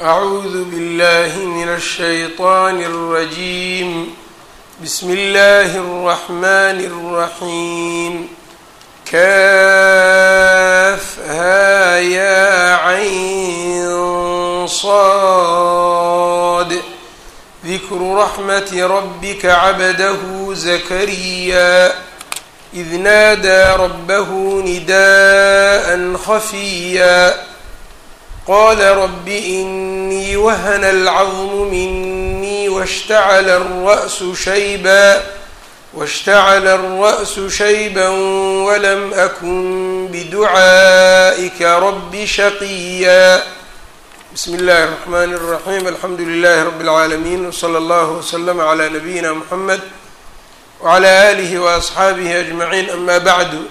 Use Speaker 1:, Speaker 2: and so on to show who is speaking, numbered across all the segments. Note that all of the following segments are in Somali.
Speaker 1: أعوذ بالله من الشيطان الرجيم بسم الله الرحمن الرحيم كافها يا عين صاد ذكر رحمة ربك عبده زكريا إذ نادى ربه نداء خفيا قال رب إني وهن العظم مني واشتعل الرأس شيبا واشتعل الرأس شيبا ولم أكن بدعائك رب شقيا بسم الله الرحمن الرحيم الحمد لله رب العالمين وصلى الله وسلم على نبينا محمد وعلى آله وأصxaabihi أجمعين أma bعdu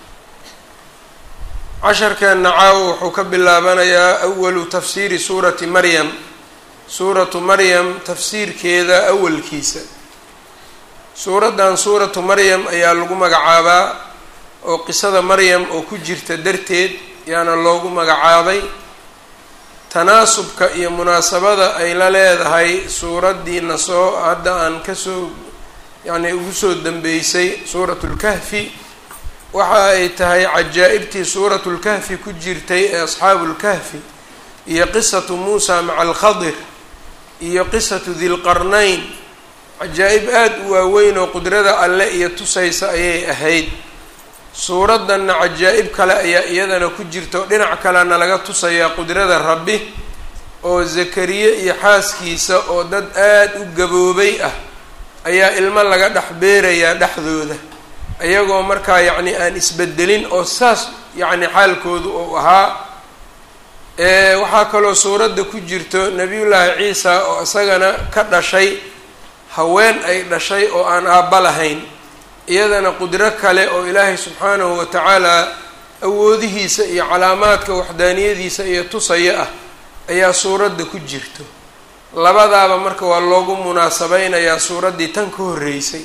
Speaker 1: casharkeena caawo wuxuu ka bilaabanayaa أwalu tafsiiri suurati maryam suuratu maryam tafsiirkeeda awalkiisa suuraddan suuratu maryam ayaa lagu magacaabaa oo qisada maryam oo ku jirta darteed yaana loogu magacaabay tanaasubka iyo munaasabada ay la leedahay suuraddiina soo hadda aan kasoo yacni ugu soo dambeysay suuratu lkahfi waxa ay tahay cajaa'ibtii suuratu lkahfi ku jirtay ee asxaabu lkahfi iyo qisatu muusa maca alkhadir iyo qisatu dilqarnayn cajaa'ib aada u waaweyn oo qudrada alle iyo tusaysa ayay ahayd suuraddanna cajaa'ib kale ayaa iyadana ku jirto dhinac kalena laga tusayaa qudrada rabbi oo zakariye iyo xaaskiisa oo dad aada u gaboobay ah ayaa ilmo laga dhex beerayaa dhexdooda iyagoo markaa yacni aan isbedelin oo saas yacni xaalkoodu uu ahaa waxaa kaloo suuradda ku jirto nebiyullaahi ciisa oo isagana ka dhashay haween ay dhashay oo aan aabba lahayn iyadana qudro kale oo ilaahay subxaanahu wa tacaala awoodihiisa iyo calaamaadka waxdaaniyadiisa iyo tusaya ah ayaa suuradda ku jirto labadaaba marka waa loogu munaasabeynayaa suuraddii tan ka horreysay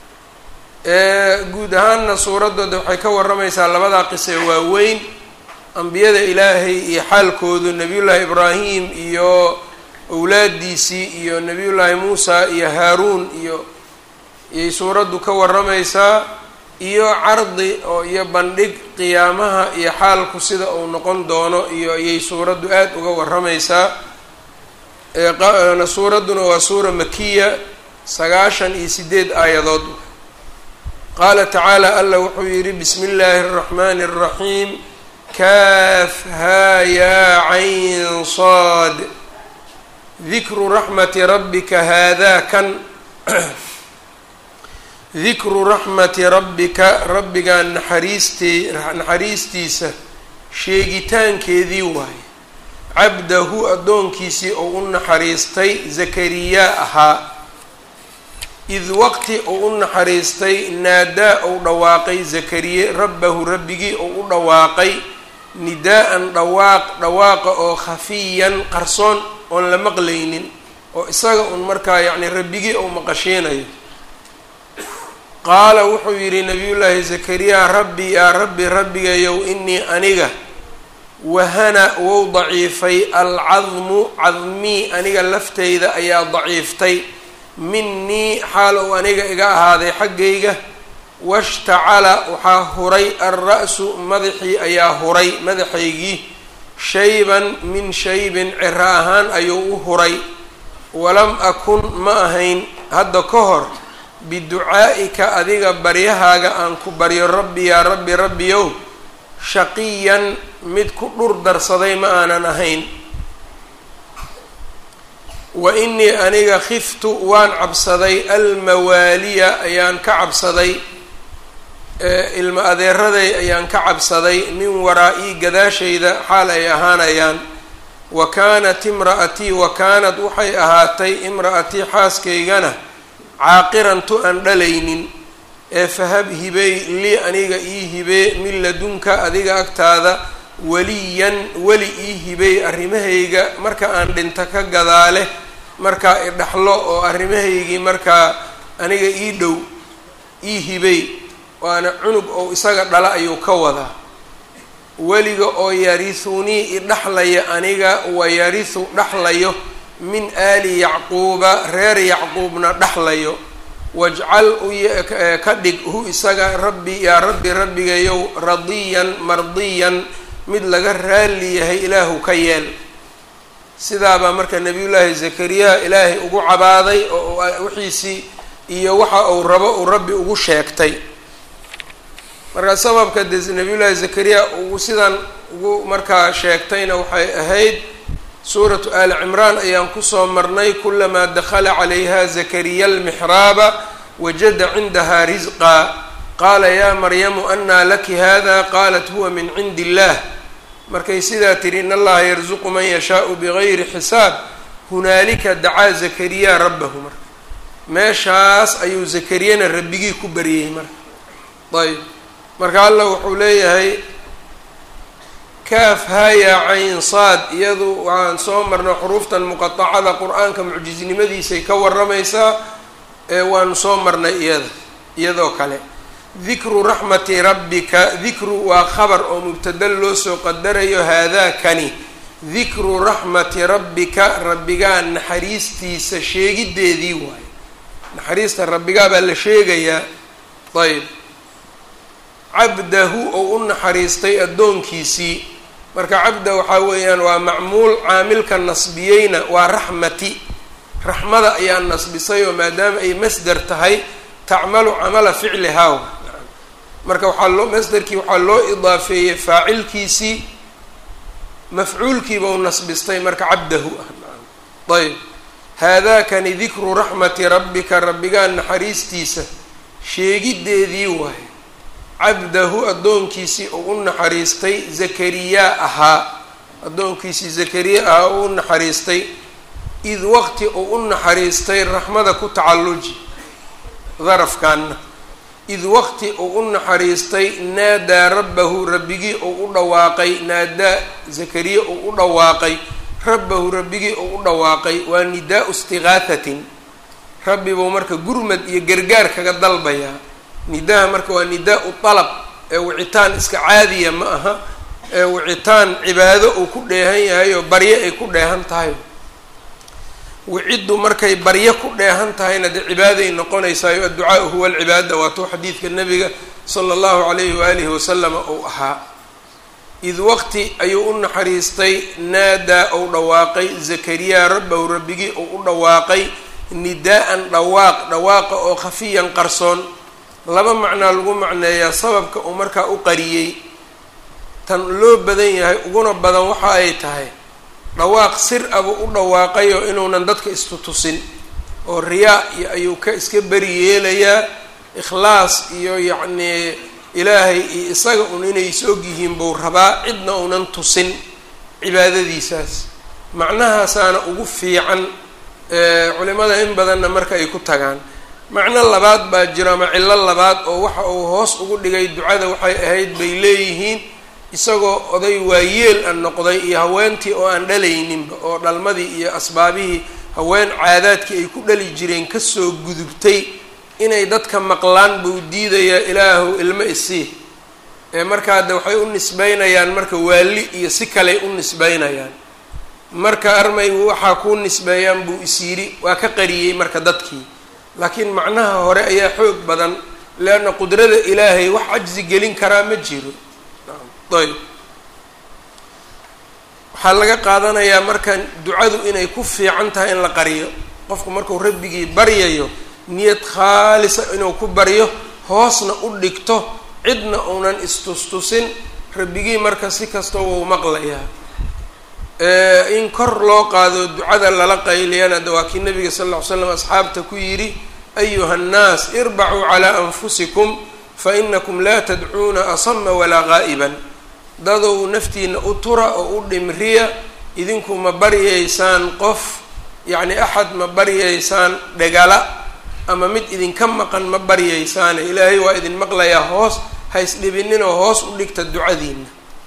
Speaker 1: guud ahaanna suuraddooda waxay ka warramaysaa labadaa qise waaweyn ambiyada ilaahay iyo xaalkoodu nebiyullaahi ibraahim iyo owlaadiisii iyo nebiyullaahi muusa iyo haaruun iyo iyay suuraddu ka warramaysaa iyo cardi oo iyo bandhig qiyaamaha iyo xaalku sida uu noqon doono iyo iyay suuraddu aada uga warramaysaa suuradduna waa suura makiya sagaashan iyo sideed aayadood qaala tacaala alla wuxuu yidhi bismi illaahi اraxmani الraxiim kaaf haa yaa cayn saad dikru raxmati rabbika haadaa kan dikru raxmati rabbika rabbigaa naxariistee naxariistiisa sheegitaankeedii waaye cabdahu addoonkiisii oo u naxariistay zakariyaa ahaa id waqti uu u naxariistay naadaa ou dhawaaqay zakariye rabbahu rabbigii ou u dhawaaqay nidaa-an dhawaaq dhawaaqa oo khafiyan qarsoon oon la maqlaynin oo isaga un markaa yacni rabbigii ou maqashiinayo qaala wuxuu yidhi nabiyullaahi zakariya rabbi yaa rabbi rabbigayow inii aniga wahana wou daciifay alcadmu cadmii aniga lafteyda ayaa daciiftay minii xaal ou aniga iga ahaaday xaggayga washtacala waxaa huray alra-su madaxii ayaa huray madaxaygii shayban min shaybin ciro ahaan ayuu u huray walam akun ma ahayn hadda ka hor biducaa'ika adiga baryahaaga aan ku baryo rabbi yaa rabbi rabbiyow shaqiyan mid ku dhur darsaday ma aanan ahayn wa inii aniga khiftu waan cabsaday almawaaliya ayaan ka cabsaday ilma adeeraday ayaan ka cabsaday min waraa-ii gadaashayda xaal ay ahaanayaan wa kaanat imra'atii wa kaanad waxay ahaatay imra'atii xaaskaygana caaqiran tu aan dhalaynin ee fahab hibey lii aniga ii hibee min ladunka adiga agtaada weliyan weli ii hibey arrimahayga marka aan dhinto ka gadaale markaa idhaxlo oo arrimahaygii markaa aniga ii dhow ii hibey waana cunug oo isaga dhala ayuu ka wadaa weliga oo yarithunii idhaxlaya aniga wa yarihu dhaxlayo min aali yacquuba reer yacquubna dhaxlayo wajcal ka dhig hu isaga rabbi yaa rabbi rabbigayow radiyan mardiyan mid laga raali yahay ilaahu ka yeel sidaabaa marka nabiyullaahi zakariya ilaahay ugu cabaaday oo wixiisii iyo waxa uu rabo uu rabbi ugu sheegtay marka sababka de nabiyullaahi zakariya uu sidan ugu markaa sheegtayna waxay ahayd suuratu aali cimraan ayaan kusoo marnay kulamaa dakhala calayha zakariya almixraaba wajada cindaha risqa qaala yaa maryamu anaa laki hada qaalat huwa min cindi illah markay sidaa tihi in allaha yarzuqu man yashaau bigayri xisaab hunaalika dacaa zakariya rabbahu marka meeshaas ayuu zakariyana rabbigii ku baryey marka ayb marka allah wuxuu leeyahay kaaf haya cayn saad iyadu waxaan soo marnay xuruuftan muqatacada qur-aanka mucjisnimadiisay ka waramaysaa ee waanu soo marnay iyada iyadoo kale dikru raxmati rabbika dikru waa khabar oo mubtada loo soo qadarayo haadaakani dikru raxmati rabbika rabbigaa naxariistiisa sheegideedii waayo naxariista rabbigaa baa la sheegayaa ayb cabdahu oo u naxariistay addoonkiisii marka cabda waxaa weeyaan waa macmuul caamilka nasbiyeyna waa raxmati raxmada ayaa nasbisay oo maadaama ay masder tahay tacmalu camala ficlihaa marka waxaa loo masderkii waxaa loo idaafeeyey faacilkiisii mafcuulkiiba u nasbistay marka cabdahu ah ayb haadaakani dikru raxmati rabbika rabbigaa naxariistiisa sheegideedii waaye cabdahu addoonkiisii uu u naxariistay zakariyaa ahaa addoonkiisii zakariya ahaa uu u naxariistay id waqti uu u naxariistay raxmada ku tacalluji darafkaanna id waqti uu u naxariistay naadaa rabbahu rabbigii uu u dhawaaqay naadaa zakariya uu u dhawaaqay rabbahu rabbigii uu u dhawaaqay waa nidaau istiqaahatin rabbi buu marka gurmad iyo gargaar kaga dalbayaa nidaha marka waa nidaa-u dalab ee wicitaan iska caadiya ma aha ee wicitaan cibaado uu ku dheehan yahay oo baryo ay ku dheehan tahay wiciddu markay baryo ku dheehan tahayna dee cibaaday noqonaysaayo adducaau huwa alcibaada waatuu xadiidka nabiga sala allahu calayhi waalihi wasalama uu ahaa id waqti ayuu u naxariistay naadaa ou dhawaaqay zakariya rabbahu rabbigii uu u dhawaaqay nidaa-an dhawaaq dhawaaqa oo khafiyan qarsoon laba macnaa lagu macneeyaa sababka uu markaa u qariyey tan loo badan yahay uguna badan waxa ay tahay dhawaaq sir abuu u dhawaaqayoo inuunan dadka istutusin oo riyaa iyo ayuu ka iska beri yeelayaa ikhlaas iyo yacnii ilaahay iyo isaga un inay is og yihiin buu rabaa cidna uunan tusin cibaadadiisaas macnahaasaana ugu fiican culimada in badanna marka ay ku tagaan macno labaad baa jiro ama cillo labaad oo waxa uu hoos ugu dhigay ducada waxay ahayd bay leeyihiin isagoo oday waayeel a noqday iyo haweentii oo aan dhalayninba oo dhalmadii iyo asbaabihii haween caadaadkii ay ku dhali jireen kasoo gudubtay inay dadka maqlaan buu diidayaa ilaahu ilmo isii ee markaa de waxay u nisbeynayaan marka waali iyo si kaley u nisbeynayaan marka armay waxaa kuu nisbeeyaan buu is yidhi waa ka qariyey marka dadkii laakiin macnaha hore ayaa xoog badan leanna qudrada ilaahay wax cajsi gelin karaa ma jiro ayb waxaa laga qaadanayaa marka ducadu inay ku fiican tahay in la qariyo qofku markuu rabbigii baryayo niyad khaalisa inuu ku baryo hoosna u dhigto cidna uunan istustusin rabbigii marka si kasta wuu maqlayaa in kor loo qaado ducada lala qayliyana de waa kii nabiga sal lla ly slam asxaabta ku yidhi ayuha nnaas irbacuu calaa anfusikum fa inakum laa tadcuuna asama walaa qaa'iban dadow naftiina u tura oo u dhimriya idinku ma baryaysaan qof yacni axad ma baryaysaan dhegala ama mid idinka maqan ma baryaysaane ilaahay waa idin maqlayaa hoos ha isdhibininoo hoos u dhigta ducadiina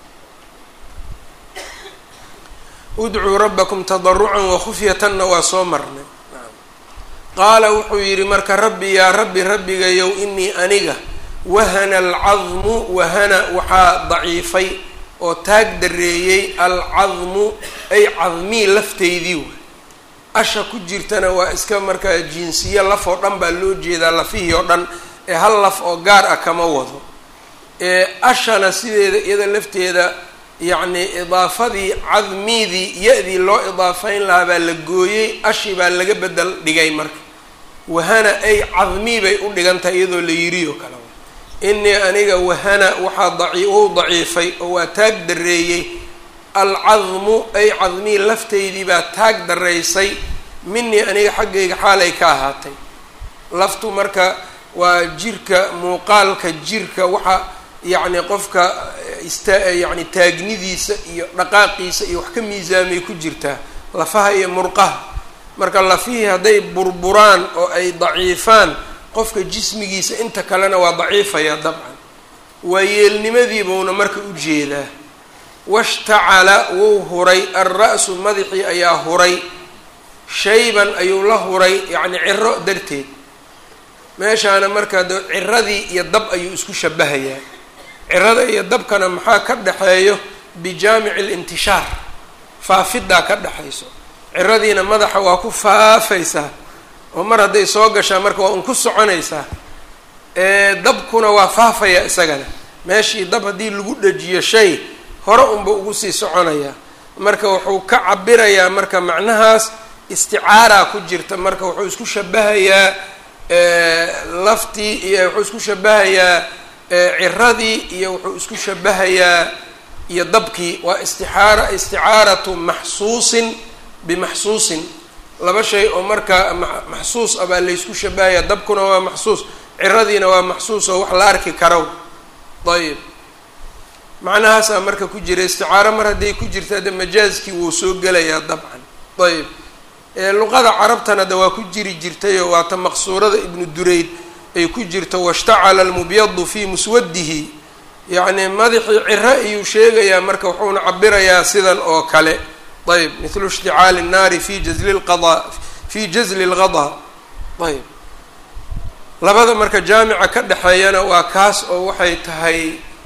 Speaker 1: udcuu rabbakum tadarucan wakhufyatanna waa soo marnay qaala wuxuu yidhi marka rabbi yaa rabbi rabbigayow inii aniga wahana alcadmu wahana waxaa daciifay oo taag dareeyey alcadmu ay cadmii lafteydii waay asha ku jirtana waa iska markaa jinsiye laf oo dhan baa loo jeedaa lafihii oo dhan ee hal laf oo gaar ah kama wado ee ashana sideeda iyada lafteeda yacni idaafadii cadmiidii ya-dii loo idaafayn lahaa baa la gooyey ashi baa laga bedel dhigay marka wahana ay cadmii bay u dhigan tahay iyadoo la yiri oo kale inii aniga wahana waxaa daci wou daciifay oo waa taag dareeyey alcadmu ay cadmii lafteydii baa taag daraysay minii aniga xaggayga xaalay ka ahaatay laftu marka waa jirka muuqaalka jirka waxa yacni qofka ista yacni taagnidiisa iyo dhaqaaqiisa iyo wax ka miisaamay ku jirtaa lafaha iyo murqaha marka lafihii hadday burburaan oo ay daciifaan qofka jismigiisa inta kalena waa daciifaya dabcan waa yeelnimadiibuuna marka u jeedaa washtacala wuu huray alra-su madaxii ayaa huray shayban ayuu la huray yacni ciro darteed meeshaana marka de ciradii iyo dab ayuu isku shabahayaa cirada iyo dabkana maxaa ka dhexeeyo bijaamici lintishaar faafidaa ka dhexayso ciradiina madaxa waa ku faafaysaa oo mar hadday soo gashaa marka waa un ku soconaysaa dabkuna waa faafaya isagana meeshii dab haddii lagu dhajiyo shay hore unba ugu sii soconayaa marka wuxuu ka cabirayaa marka macnahaas isticaaraa ku jirta marka wuxuu isku shabahayaa laftii iyo wuxuu isku shabahayaa ciradii iyo wuxuu isku shabahayaa iyo dabkii waa istiaara isticaaratu maxsuusin bimaxsuusin laba shay oo marka maxsuus ah baa laysku shabahayaa dabkuna waa maxsuus ciradiina waa maxsuus oo wax la arki karo ayib macnahaasaa marka ku jira isticaaro mar hadday ku jirta de majaaskii wuu soo gelayaa dabcan ayib luqada carabtana de waa ku jiri jirtayoo waata maqsuurada ibnu durayd ay ku jirto washtacala almubyadu fii muswadihi yacni madaxii ciro ayuu sheegayaa marka wuxuuna cabirayaa sidan oo kale ayb mithlu ishticaali nnaari fi jazli lqada fi jazli lqada ayb labada marka jaamica ka dhexeeyana waa kaas oo waxay tahay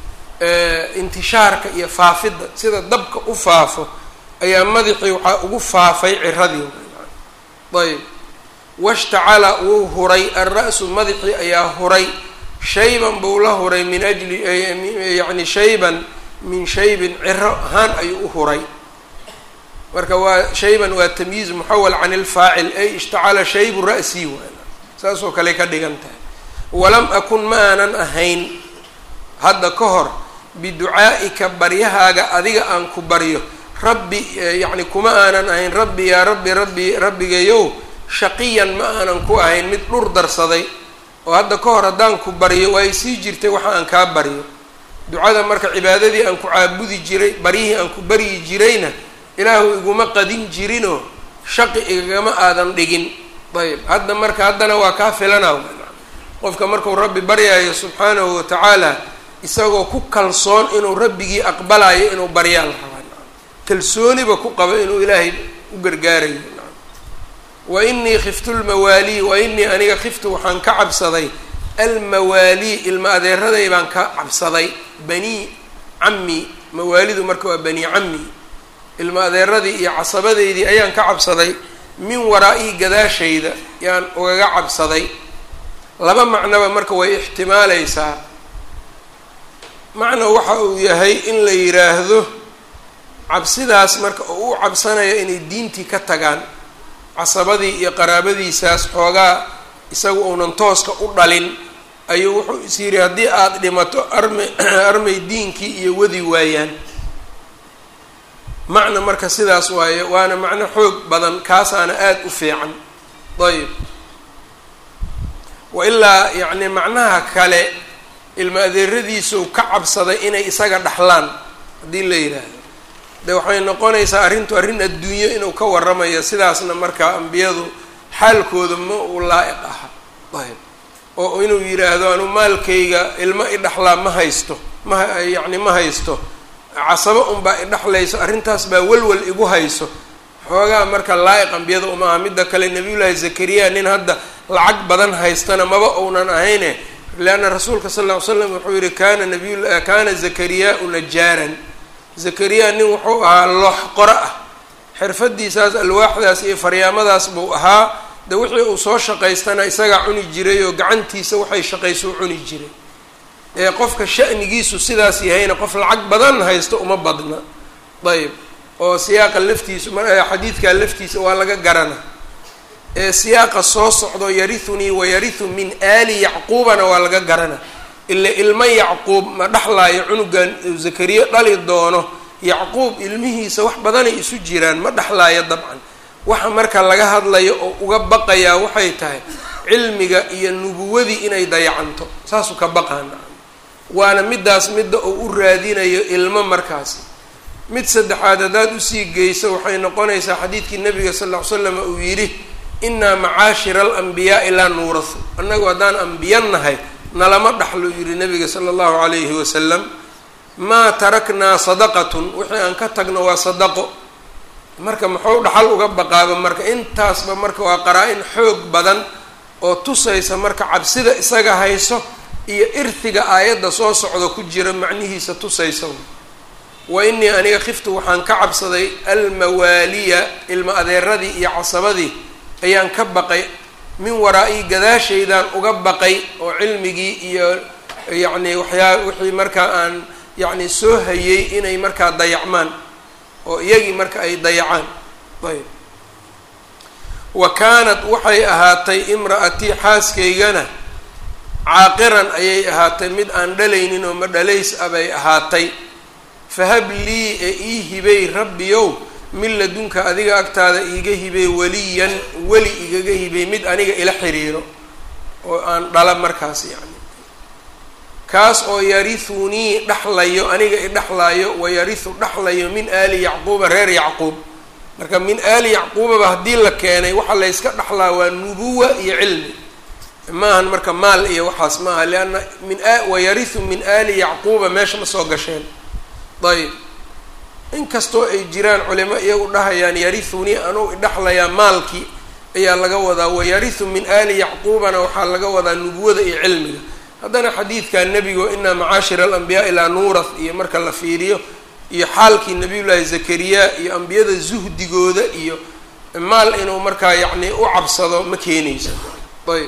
Speaker 1: intishaarka iyo faafidda sida dabka u faafo ayaa madaxii waxaa ugu faafay ciradii ayb washtacala wuu huray alra-su madaxii ayaa huray shayban buu la huray min ajli yacni shayban min shaybin ciro ahaan ayuu u huray marka waa shayban waa tamyiiz muxawal can ilfaacil ay ishtacala shaybu ra'sii waan saasoo kale ka dhigan tahay walam akun ma aanan ahayn hadda ka hor biducaa'ika baryahaaga adiga aan ku baryo rabbi yacni kuma aanan ahayn rabbi yaa rabbi rabbi rabbigayow shaqiyan ma aanan ku ahayn mid dhur darsaday oo hadda ka hor haddaan ku baryo waa ay sii jirtay waxa aan kaa baryo ducada marka cibaadadii aan ku caabudi jiray baryihii aan ku baryi jirayna ilaahu iguma qadin jirinoo shaqi igagama aadan dhigin ayb hadda marka haddana waa kaa filana qofka markuu rabbi baryaayo subxaanahu watacaala isagoo ku kalsoon inuu rabbigii aqbalayo inuu baryaa la rabaa kalsooniba ku qabo inuu ilaahay u gargaarayo wa inii khiftu lmawaalii wa inii aniga khiftu waxaan ka cabsaday almawaalii ilma adeeraday baan ka cabsaday banii cammi mawaalidu marka waa banii cammi ilma adeeradii iyo casabadeydii ayaan ka cabsaday min waraa-ii gadaashayda yaan ugaga cabsaday laba macnoba marka way ixtimaaleysaa macna waxa uu yahay in la yiraahdo cabsidaas marka oo u cabsanaya inay diintii ka tagaan casabadii iyo qaraabadiisaas xoogaa isagu uunan tooska u dhalin ayuu wuxuu is yidhi haddii aada dhimato armay armay diinkii iyo wadi waayaan macna marka sidaas waaye waana macno xoog badan kaasaana aada u fiican ayb wa ilaa yacni macnaha kale ilma adeeradiisuu ka cabsaday inay isaga dhaxlaan haddii la yidhaahdo de waxay noqonaysaa arrintu arrin adduunyo inuu ka warramayo sidaasna markaa ambiyadu xaalkooda ma uu laa-iq aha ayb oo inuu yidhaahdo anu maalkayga ilmo idhaxlaa ma haysto ma yacni ma haysto casabo unbaa idhaxlayso arrintaas baa walwal igu hayso xoogaa marka laa-iq ambiyada uma aha midda kale nabiyullaahi zakariya nin hadda lacag badan haystana maba uunan ahayne leanna rasuulka sal ll ly slam wuxuu yihi kana nabiy kana zakariyaau najaaran zakariya nin wuxuu ahaa loox qoro ah xirfadiisaas alwaaxdaas iyo faryaamadaas buu ahaa de wixii uu soo shaqaystana isagaa cuni jiray oo gacantiisa waxay shaqayso u cuni jiray ee qofka sha'nigiisu sidaas yahayna qof lacag badan haysto uma badna ayb oo siyaaqa laftiisu xadiidkaa laftiisa waa laga garana ee siyaaqa soo socdo yarithunii wayarihu min aali yacquubana waa laga garana ila ilmo yacquub ma dhexlaayo cunugan zakariya dhali doono yacquub ilmihiisa wax badanay isu jiraan ma dhexlaayo dabcan waxa marka laga hadlayo oo uga baqayaa waxay tahay cilmiga iyo nubuwadii inay dayacanto saasuu ka baqaana waana midaas midda uu u raadinayo ilmo markaasi mid saddexaad haddaad usii geyso waxay noqonaysaa xadiidkii nabiga sal ll ly slam uu yidhi innaa macaashira alanbiyaai laa nuurahu annagu haddaan ambiya nahay nalama dhaxlo yidhi nabiga sala allahu calayhi wasalam maa taraknaa sadaqatun wixii aan ka tagno waa sadaqo marka muxuu dhaxal uga baqaaba marka intaasba marka waa qaraa-in xoog badan oo tusaysa marka cabsida isaga hayso iyo irtiga aayadda soo socda ku jira macnihiisa tusaysa wa inii aniga khiftu waxaan ka cabsaday almawaaliya ilma adeeradii iyo casabadii ayaan ka baqay min waraa-ii gadaashaydaan uga baqay oo cilmigii iyo yacni waxyaa wixii markaa aan yacni soo hayay inay markaa dayacmaan oo iyagii marka ay dayacaan ayb wa kaanat waxay ahaatay imra'atii xaaskaygana caaqiran ayay ahaatay mid aan dhalaynin oo ma dhalays ah bay ahaatay fahab lii ee ii hibay rabbiyow min ladunka adiga agtaada iiga hibay weliyan weli igaga hibay mid aniga ila xiriiro oo aan dhala markaas yacni kaas oo yarithunii dhexlayo aniga idhexlaayo wa yarihu dhexlayo min aali yacquuba reer yacquub marka min aali yacquubaba haddii la keenay waxaa layska dhexlaa waa nubuwa iyo cilmi maahan marka maal iyo waxaas maaha lianna min wayarihu min aali yacquuba meesha ma soo gasheen ayb inkastoo ay jiraan culimo iyagu dhahayaan yarithunii anuu idhexlayaa maalkii ayaa laga wadaa wayarihu min aali yacquubana waxaa laga wadaa nubuwada iyo cilmiga haddana xadiidka nebigo inaa macaashira alambiyaai laa nuurath iyo marka la fiiriyo iyo xaalkii nabiyullaahi zakariya iyo ambiyada zuhdigooda iyo maal inuu markaa yacni u cabsado ma keenayso ayb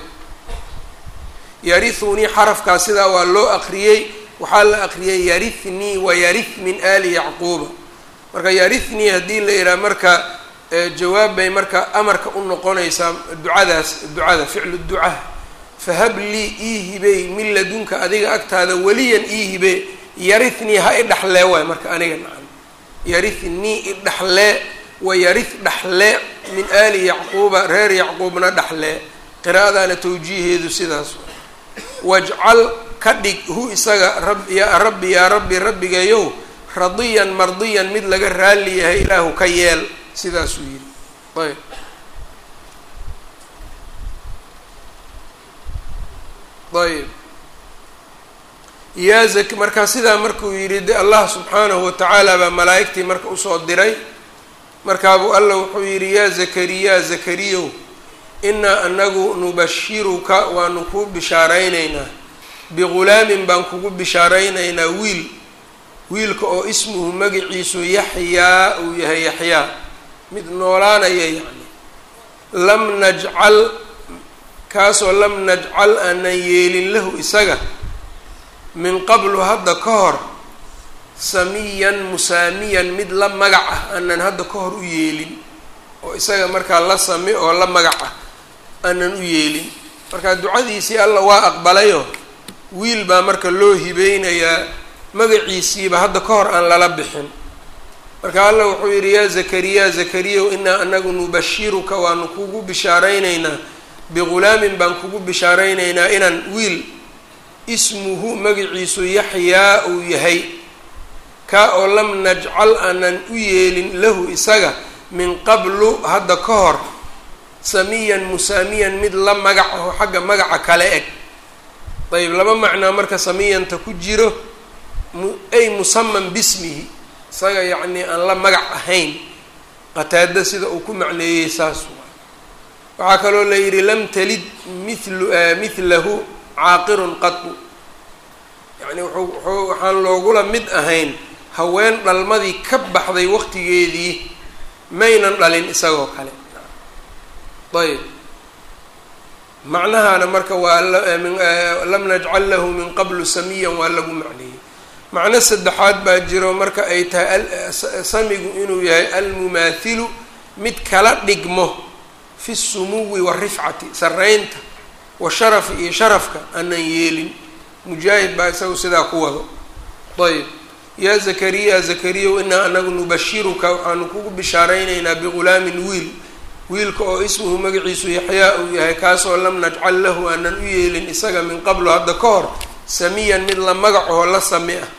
Speaker 1: yarithunii xarafkaa sidaa waa loo aqriyey waxaa la aqriyay yarithnii wayarith min aali yacquuba marka yarithnii haddii la yidhaha marka jawaab bay marka amarka u noqonaysaa ducadaas ducada ficlu ducaa fahab lii ii hibey min ladunka adiga agtaada weliyan ii hibe yarithnii ha i dhexlee waay marka aniga nacam yarithnii i dhexlee wayarith dhexlee min aali yacquuba reer yacquubna dhexlee qiraa'adaana tawjiiheedu sidaas wajcal ka dhig hu isaga rab ya rabbi yaa rabbi rabbigayow radiyan mardiyan mid laga raali yahay ilaahu ka yeel sidaasuu yidhi ayb ayb yaa zak markaa sidaa markuu yidhi de allah subxaanahu watacaala baa malaa'igtii marka usoo diray markaabuu alla wuxuu yidhi yaa zakariya zakariyow inaa anagu nubashiruka waanu kuu bishaaraynaynaa bighulaamin baan kugu bishaaraynaynaa wiil wiilka oo ismuhu magaciisu yaxyaa uu yahay yaxyaa mid noolaanaya yacni lam najcal kaasoo lam najcal aanan yeelin lahu isaga min qablu hadda ka hor samiyan musaamiyan mid la magac ah aanan hadda ka hor u yeelin oo isaga markaa la sami oo la magac ah aanan u yeelin marka ducadiisii alla waa aqbalayo wiil baa marka loo hibeynayaa magaciisiiba hadda ka hor aan lala bixin marka alla wuxuu yidhi yaa zakariya zakariyaw inaa anagu nubashiruka waanu kugu bishaaraynaynaa bighulaamin baan kugu bishaaraynaynaa inaan wiil ismuhu magaciisu yaxyaa uu yahay kaa oo lam najcal aanan u yeelin lahu isaga min qablu hadda ka hor samiyan musaamiyan mid la magac aho xagga magaca kale eg ayb laba macnaa marka samiyanta ku jiro ay musaman bismihi isaga yacnii aan la magac ahayn qataada sida uu ku macneeyey saas waxaa kaloo la yidhi lam talid mithlu mithlahu caaqirun qatu yacni wuxuu wuxuu waxaan loogula mid ahayn haween dhalmadii ka baxday waqtigeedii maynan dhalin isagoo kale ayb macnahaana marka waa lam najcal lahu min qablu samiyan waa lagu macneeyey macno saddexaad baa jiro marka ay tahay samigu inuu yahay almumaathilu mid kala dhigmo fi sumuwi warifcati saraynta wa sharafi iyo sharafka aanan yeelin mujaahid baa isagu sidaa ku wado ayb yaa zakariya zakariyaw inaa anagu nubashiruka waxaanu kugu bishaaraynaynaa bigulaamin wiil wiilka oo ismuhu magaciisu yaxyaa uu yahay kaasoo lam najcal lahu aanan u yeelin isaga min qablu hadda ka hor samiyan mid la magacoo la sami ah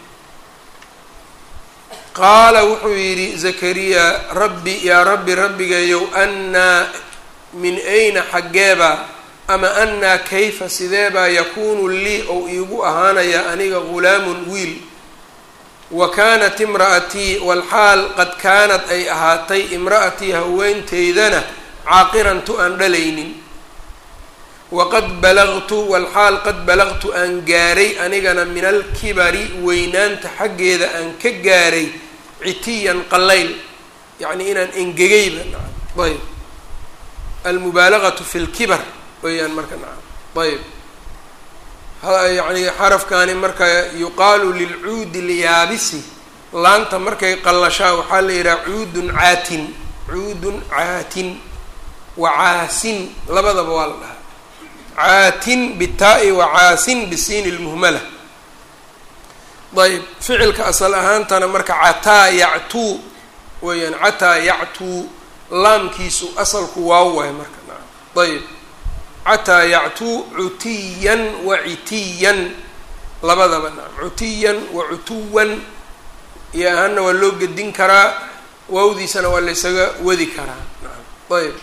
Speaker 1: qaala wuxuu yidhi zakariya rabbi yaa rabbi rabbigayow annaa min ayna xaggeebaa ama annaa kayfa sideebaa yakuunu lii ou iigu ahaanayaa aniga ghulaamun wiil wa kaanat imra'atii walxaal qad kaanad ay ahaatay imra'atii haweenteydana caaqiran tu aan dhalaynin waqad balagtu walxaal qad balagtu aan gaaray anigana min alkibari weynaanta xaggeeda aan ka gaaray citiyan qallayl yacnii inaan engegayba nacam ayb almubaalagatu fi lkibar weeyaan marka nacam ayb yacni xarafkaani marka yuqaalu lilcuudi lyaabisi laanta markay qallashaa waxaa la yidhaha cuudun caatin cuudun caatin wa caasin labadaba waa la dhahaa caatin bitaa-i wa caasin bisiini lmuhmala ayb ficilka asal ahaantana marka cataa yactuu weeyaan cataa yactuu laamkiisu asalku waaw waay marka naam ayb cataa yactuu cutiyan wa citiyan labadaba naam cutiyan wa cutuwan iyo ahaana waa loo gedin karaa waawdiisana waa laysaga wadi karaa naam ayb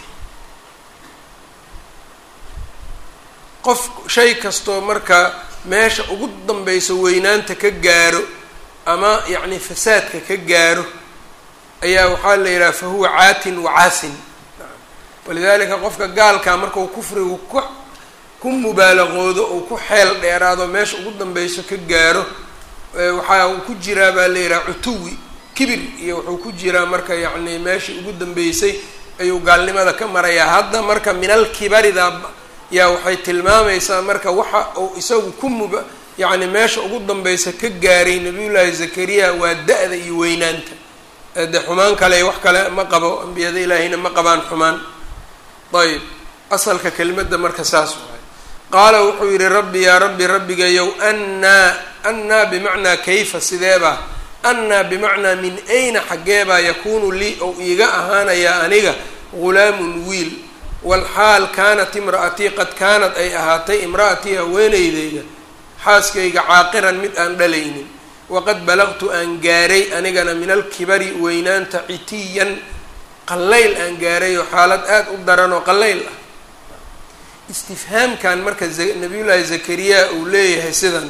Speaker 1: qof shay kastoo marka meesha ugu danbeyso weynaanta ka gaaro ama yacni fasaadka ka gaaro ayaa waxaa la yidhaha fa huwa caatin wa caasin walidaalika qofka gaalkaa markau kufrigu ku ku mubaalaqoodo ou ku xeel dheeraado meesha ugu danbeyso ka gaaro waxaa uu ku jiraa baa la yidhaha cutuwi kibir iyo wuxuu ku jiraa marka yacni meeshii ugu dambeysay ayuu gaalnimada ka marayaa hadda marka minal kibarida yaa waxay tilmaamaysaa marka waxa uu isagu ku muba yacni meesha ugu danbeysa ka gaaray nabiyullaahi zakariya waa da-da iyo weynaanta de xumaan kale wax kale ma qabo ambiyada ilaahiyna ma qabaan xumaan ayb asalka kelimadda marka saas waay qaala wuxuu yidhi rabbi yaa rabbi rabbigayow annaa annaa bimacnaa kayfa sideebaa annaa bimacnaa min ayna xaggeebaa yakuunu lii ou iiga ahaanayaa aniga ghulaamun wiil walxaal kaanat imra'atii qad kaanad ay ahaatay imra'atii haweeneydeyda xaaskayga caaqiran mid aan dhalaynin waqad balagtu aan gaaray anigana min alkibari weynaanta citiyan qallayl aan gaaray oo xaalad aada u daran oo qallayl ah istifhaamkan marka nabiyullaahi zakariya uu leeyahay sidan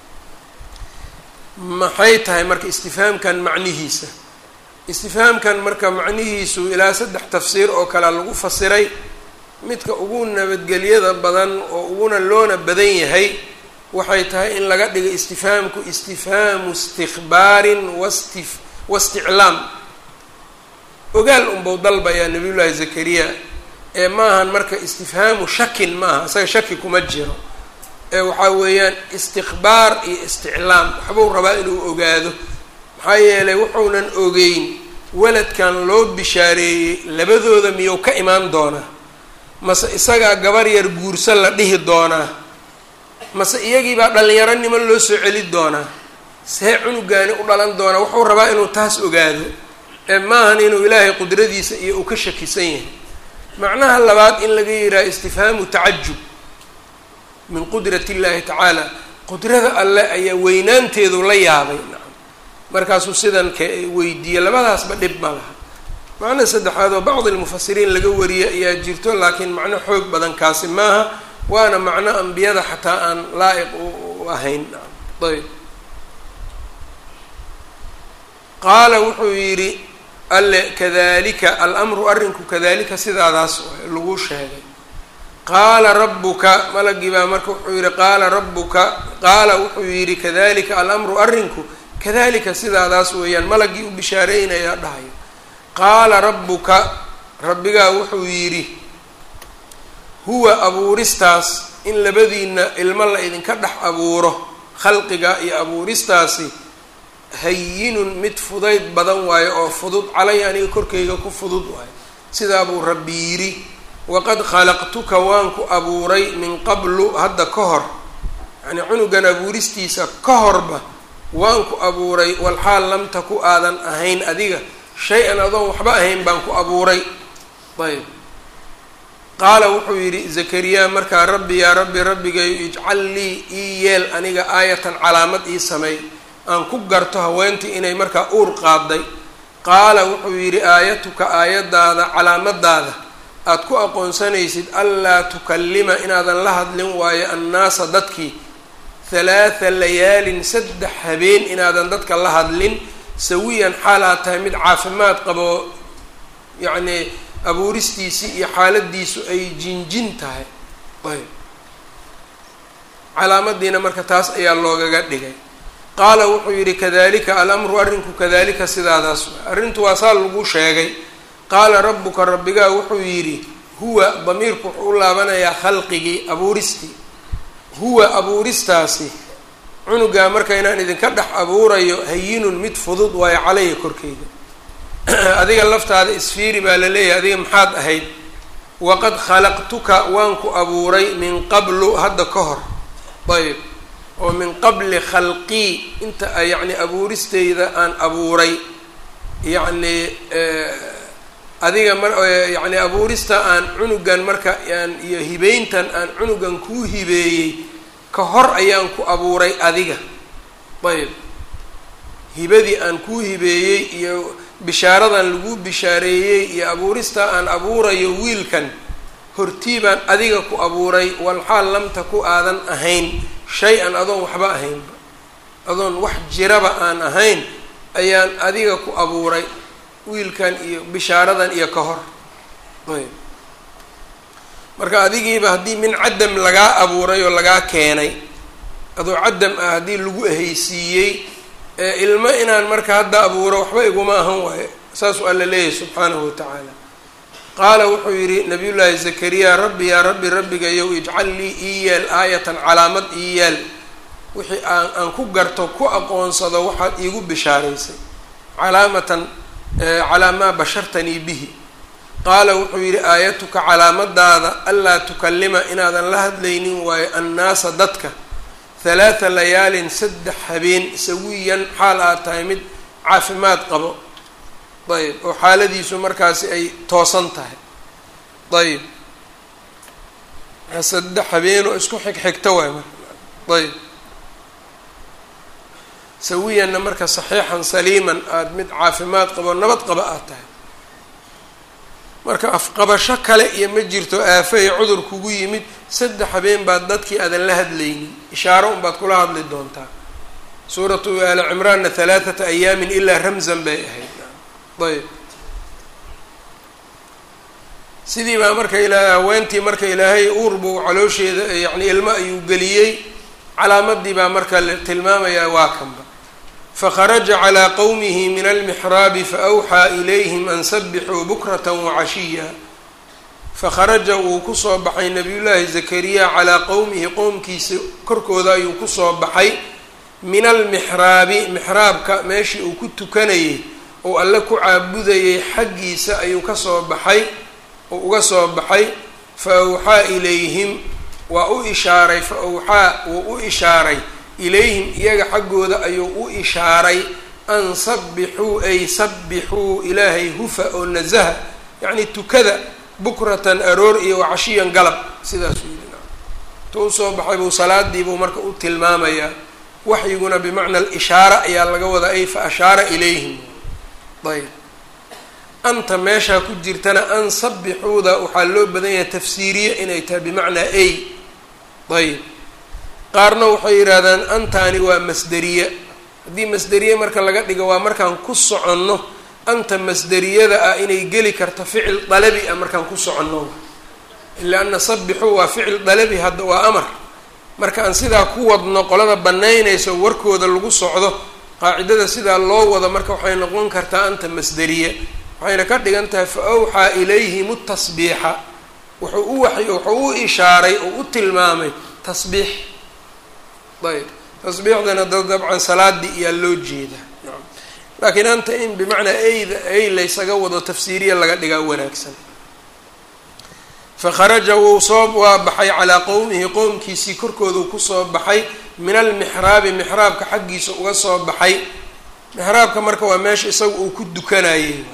Speaker 1: maxay tahay marka istifhaamkan macnihiisa istifhaamkan marka macnihiisu ilaa saddex tafsiir oo kalea lagu fasiray midka ugu nabadgelyada badan oo uguna loona badan yahay waxay tahay in laga dhigo istifhaamku istifhaamu istikbaarin wasti wasticlaam ogaal unbau dalbayaa nabiyullaahi zakariya ee maahan marka istifhaamu shakin maaha isaga shaki kuma jiro ee waxaa weeyaan istikbaar iyo isticlaam waxbuu rabaa inuu ogaado maxaa yeelay wuxuunan ogeyn waladkan loo bishaareeyey labadooda miyuu ka imaan doonaa mase isagaa gabar yar guursan la dhihi doonaa mase iyagiibaa dhallinyaronimo loo soo celi doonaa see cunugaani u dhalan doonaa wuxuu rabaa inuu taas ogaado ee maahan inuu ilaahay qudradiisa iyo uu ka shakisan yahay macnaha labaad in laga yidhaha istifhaamu tacajub min qudrat illaahi tacaala qudrada alleh ayaa weynaanteedu la yaabay nacam markaasuu sidan ka weydiiyey labadaasba dhib ma laha macno saddexaad oo bacdi lmufasiriin laga wariyay ayaa jirto laakiin macno xoog badan kaasi maaha waana macno ambiyada xataa aan laa-iq u ahayn ayb qaala wuxuu yidhi alle kadalika alamru arrinku kadalika sidaadaas lagu sheegay qaala rabbuka malagii baa marka wuxuu yidhi qaala rabbuka qaala wuxuu yidhi kadalika alamru arrinku kadalika sidaadaas weeyaan malagii u bishaareynaya dhahayo qaala rabbuka rabbigaa wuxuu yidhi huwa abuuristaas in labadiina ilmo la idinka dhex abuuro khalqiga iyo abuuristaasi hayinun mid fudayd badan waayo oo fudud calay aniga korkayga ku fudud waayo sidaa buu rabbi yidhi waqad khalaqtuka waan ku abuuray min qablu hadda ka hor yacnii cunugan abuuristiisa ka horba waan ku abuuray walxaal lam taku aadan ahayn adiga shay-an adoon waxba ahayn baan ku abuuray ayb qaala wuxuu yidhi zakariya markaa rabbi yaa rabbi rabbigayo ijcal lii ii yeel aniga aayatan calaamad ii sameey aan ku garto haweentii inay markaa uur qaaday qaala wuxuu yidhi aayatuka aayadaada calaamadaada aad ku aqoonsanaysid anlaa tukallima inaadan la hadlin waayo annaasa dadkii halaatha layaalin saddex habeen inaadan dadka la hadlin sawiyan xaal aad tahay mid caafimaad qabo yacnii abuuristiisii iyo xaaladiisu ay jinjin tahay ayb calaamadiina marka taas ayaa loogaga dhigay qaala wuxuu yidhi kadalika alamru arrinku kadalika sidaadaas arrintu waa saa lagu sheegay qaala rabbuka rabbigaa wuxuu yidhi huwa damiirku wuxuu u laabanayaa khalqigii abuuristii huwa abuuristaasi cunugaa marka inaan idinka dhex abuurayo hayinun mid fudud waayo calaya korkeyga adiga laftaada isfiiri baa la leeyahay adiga maxaad ahayd waqad khalaqtuka waan ku abuuray min qablu hadda ka hor ayb oo min qabli khalqii inta yacni abuuristeyda aan abuuray yacni adiga mar yacni abuurista aan cunugan marka aan iyo hibeyntan aan cunugan kuu hibeeyey ka hor ayaan ku abuuray adiga ayb hibadii aan kuu hibeeyey iyo bishaaradan laguu bishaareeyey iyo abuurista aan abuurayo wiilkan hortii baan adiga ku abuuray walxaal lam taku aadan ahayn shay-an adoon waxba ahaynba adoon wax jiraba aan ahayn ayaan adiga ku abuuray wiilkan iyo bishaaradan iyo ka hor ayb marka adigiiba haddii min cadam lagaa abuuray oo lagaa keenay adoo cadam ah haddii lagu ahaysiiyey ilmo inaan marka hadda abuuro waxba iguma ahan waayo saasuu alla leeyahay subxaanahu watacaala qaala wuxuu yidhi nabiyullaahi zakariya rabbi yaa rabbi rabbigayow ijcal lii ii yeel aayatan calaamad ii yeel wixii aan aan ku garto ku aqoonsado waxaad iigu bishaaraysay calaamatan calaa maa bashartanii bihi qaala wuxuu yidhi aayatuka calaamadaada anlaa tukallima inaadan la hadlaynin waayo annaasa dadka halaatha layaalin saddex habeen sawiyan xaal aad tahay mid caafimaad qabo ayb oo xaaladiisu markaasi ay toosan tahay ayb saddex habeenoo isku xigxigta waay marka ayb sawiyanna marka saxiixan saliiman aada mid caafimaad qabo nabad qaba aad tahay marka afqabasho kale iyo ma jirto aafo iyo cudur kugu yimid saddex habeen baad dadkii aadan la hadlaynin ishaaro unbaad kula hadli doontaa suuratu aali cimraanna halaathata ayaamin ilaa ramzan bay ahayd ayb sidii baa marka ilaa haweentii marka ilaahay uur buu caloosheeda yacni ilmo ayuu geliyey calaamadii baa marka la tilmaamayaa waa kanba fakharaja calaa qowmihi min almixraabi faawxaa ilayhim an sabixuu bukrata wacashiya fakharaja wuu kusoo baxay nabiyullaahi zakariya calaa qowmihi qowmkiisa korkooda ayuu kusoo baxay min almixraabi mixraabka meeshii uu ku tukanayay oo alle ku caabudayay xaggiisa ayuu kasoo baxay oo uga soo baxay fa awxaa ilayhim waa u ishaaray fa awxaa wuu u ishaaray ilayhim iyaga xaggooda ayuu u ishaaray an sabbixuu ay sabbixuu ilaahay hufa oo nasaha yacni tukada bukratan aroor iyo wacashiyan galab sidaasuu yidhi tu usoo baxay buu salaadii buu marka u tilmaamayaa waxyiguna bimacna alishaara ayaa laga wadaa ay fa ashaara ilayhim ayb anta meeshaa ku jirtana an sabbixuuda waxaa loo badan yahay tafsiiriye inay tahay bimacnaa ay ayb qaarna waxay yidhaahdaan antaani waa masderiye haddii masderiye marka laga dhigo waa markaan ku soconno anta masderiyada ah inay geli karto ficil dalabi ah markaan ku soconno ila ana sabbixuu waa ficil dalabi hadda waa amar marka aan sidaa ku wadno qolada banaynayso warkooda lagu socdo qaacidada sidaa loo wado marka waxay noqon kartaa anta masderiye waxayna ka dhigan tahay fa awxaa ilayhim tasbiixa wuxuu u waxy wuxuu u ishaaray oo u tilmaamay tasbiix ayb tasbiixdana da dabcan salaadii iyaa loo jeeda laakiin anta in bimacnaa eyda ey laysaga wado tafsiiriya laga dhigaa wanaagsan fakharaja wuu soo waa baxay calaa qowmihi qowmkiisii korkoodu kusoo baxay min almixraabi mixraabka xaggiisa uga soo baxay mixraabka marka waa meesha isaga uu ku dukanayey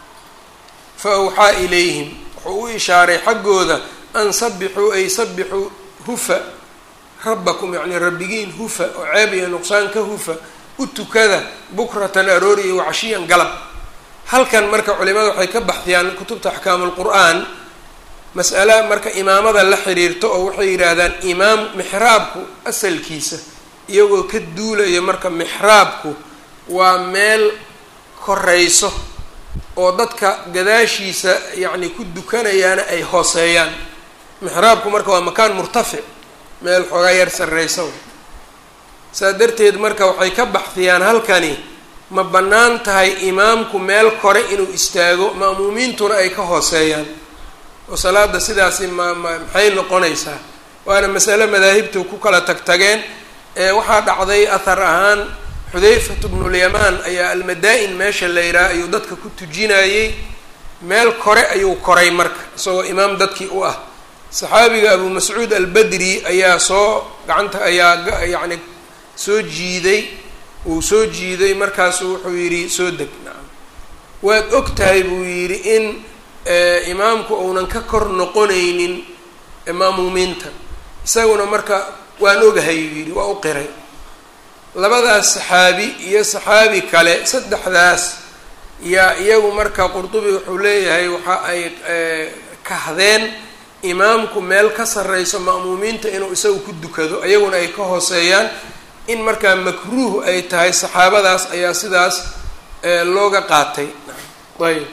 Speaker 1: fa awxaa ilayhim wuxuu u ishaaray xaggooda an sabixuu ay sabixuu hufa rabbakum yacni rabbigiin hufa oo ceeb iyo nuqsaan ka hufa u tukada bukratan aroori iyo wacashiyan galab halkan marka culimada waxay ka baxdiyaan kutubta axkaamu lqur'aan mas'ala marka imaamada la xiriirto oo waxay yidhaahdaan imaam mixraabku asalkiisa iyagoo ka duulaya marka mixraabku waa meel korayso oo dadka gadaashiisa yacni ku dukanayaana ay hooseeyaan mixraabku marka waa makaan murtafic meel xoogaa yar sarreysa saa darteed marka waxay ka baxdiyaan halkani ma bannaan tahay imaamku meel kore inuu istaago ma'muumiintuna ay ka hooseeyaan oo salaada sidaasi ma ma maxay noqonaysaa waana masale madaahibtu ku kala tag tageen ee waxaa dhacday athar ahaan xudayfatu bnulyamaan ayaa almadaa-in meesha la yidhaha ayuu dadka ku tujinayey meel kore ayuu koray marka isagoo imaam dadkii u ah saxaabiga abu mascuud albadri ayaa soo gacanta ayaa yacni soo jiiday uu soo jiiday markaasu wuxuu yidhi soo deg nacam waad og tahay buu yidhi in imaamku uunan ka kor noqonaynin maamuumiinta isaguna marka waan ogahay uu yidhi waa u qiray labadaas saxaabi iyo saxaabi kale saddexdaas yaa iyagu marka qurdubi wuxuu leeyahay waxa ay kahdeen imaamku meel ka sarreyso ma'muumiinta inuu isagu ku dukado iyaguna ay ka hooseeyaan in markaa makruuh ay tahay saxaabadaas ayaa sidaas looga qaatay ayb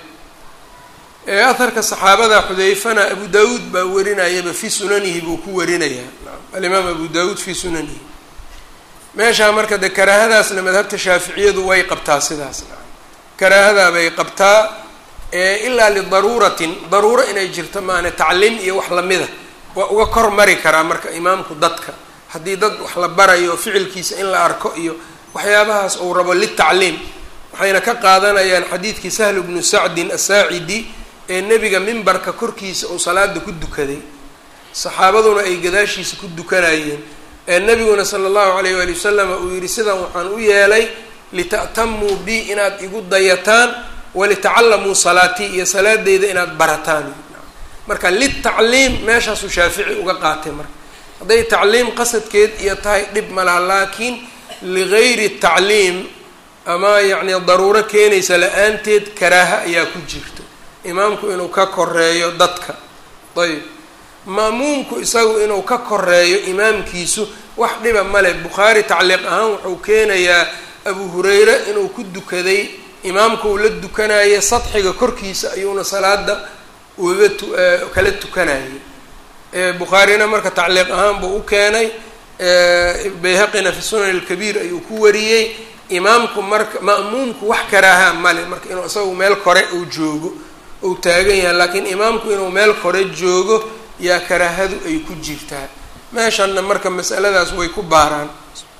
Speaker 1: aharka saxaabada xudayfana abu daawuud baa warinayaba fii sunanihi buu ku warinayaa alimaam abu daawuud fii sunanihi meeshaa marka de karaahadaasna madhabta shaaficiyadu way qabtaa sidaas karaahadaa bay qabtaa ilaa lidaruuratin daruuro inay jirto maana tacliim iyo wax lamida waa uga kor mari karaa marka imaamku dadka haddii dad wax la barayo ficilkiisa in la arko iyo waxyaabahaas uu rabo litacliim waxayna ka qaadanayaan xadiidkii sahl bnu sacdin asaacidi ee nebiga mimbarka korkiisa uu salaada ku dukaday saxaabaduna ay gadaashiisa ku dukanayeen ee nebiguna sala allahu alayh waali wasalam uu yihi sidan waxaan u yeelay lita'tamuu bi inaad igu dayataan walitacallamuu salaatii iyo salaadeyda inaad barataan marka litacliim meeshaasuu shaafici uga qaatay marka hadday tacliim qasadkeed iyo tahay dhib malaha laakiin ligayri tacliim ama yacni daruuro keenaysa la-aanteed karaaha ayaa ku jirto imaamku inuu ka koreeyo dadka ayb ma'muumku isagu inuu ka koreeyo imaamkiisu wax dhiba male bukhaari tacliiq ahaan wuxuu keenayaa abu hureyre inuu ku dukaday imaamka uu la dukanayay sadxiga korkiisa ayuuna salaada ugaga tu kala tukanayay bukhaarina marka tacliiq ahaan buu u keenay bayhaqina fi sunan alkabiir ayuu ku wariyey imaamku marka ma'muumku wax karaaha male marka inuu isagu meel kore uu joogo uu taagan yahay laakiin imaamku inuu meel kore joogo yaa karaahadu ay ku jirtaa meeshanna marka masaladaas way ku baaraan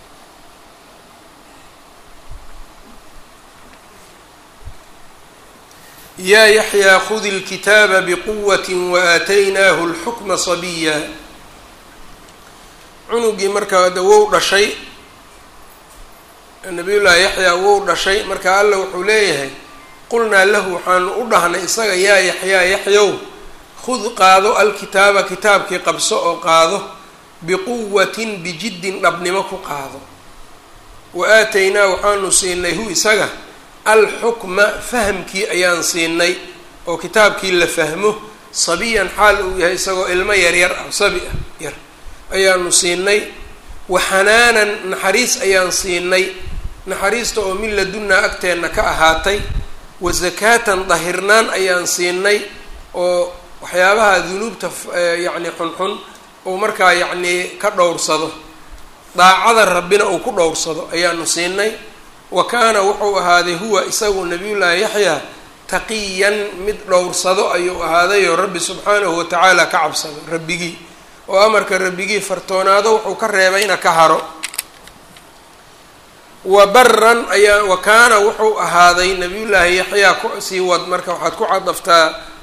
Speaker 1: yaa yaxyaa khudi lkitaaba biquwati waaataynaahu lxukma sabiya cunugii markaa de wou dhashay nabiyullaahi yaxyaa wou dhashay marka alla wuxuu leeyahay qulnaa lahu waxaanu u dhahnay isaga yaa yaxyaa yaxyow khud qaado alkitaaba kitaabkii qabso oo qaado biquwatin bijiddin dhabnimo ku qaado wa aataynaa waxaanu siinay hu isaga alxukma fahamkii ayaan siinay oo kitaabkii la fahmo sabiyan xaal uu yahay isagoo ilmo yaryar ah sabi ah yar ayaanu siinay wa xanaanan naxariis ayaan siinay naxariista oo min ladunnaa agteenna ka ahaatay wa zakaatan dahirnaan ayaan siinay oo waxyaabaha dunuubta yacni xunxun uu markaa yacnii ka dhowrsado daacada rabbina uu ku dhowrsado ayaanu siinay wa kaana wuxuu ahaaday huwa isagu nabiyullaahi yaxyaa taqiyan mid dhowrsado ayuu ahaadayoo rabbi subxaanahu watacaala ka cabsado rabbigii oo amarka rabbigii fartoonaado wuxuu ka reebayna ka haro wa baran ayaa wa kaana wuxuu ahaaday nabiyullaahi yaxyaa kusii wad marka waxaad ku cadaftaa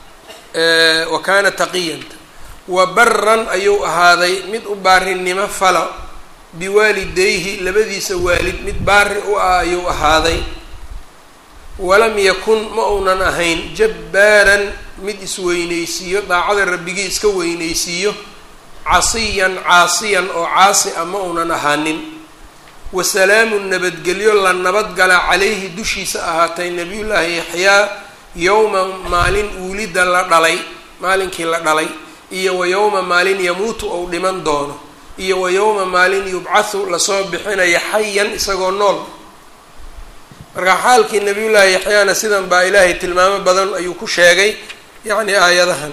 Speaker 1: wa kaana taqiyanta wa baran ayuu ahaaday mid u baarinimo fala biwaalidayhi labadiisa waalid mid baari u ah ayuu ahaaday walam yakun ma uunan ahayn jabbaaran mid isweyneysiiyo daacada rabbigii iska weyneysiiyo casiyan caasiyan oo caasi a ma uunan ahaanin wasalaamu nabadgelyo la nabadgala calayhi dushiisa ahaatay nabiyullaahi yaxyaa yowma maalin uulida la dhalay maalinkii la dhalay iyo wa yowma maalin yamuutu ou dhiman doono iyo wa yowma maalin yubcathu lasoo bixinaya xayan isagoo nool marka xaalkii nabiyullaahi yaxyaana sidan baa ilaahay tilmaamo badan ayuu ku sheegay yacni aayadahan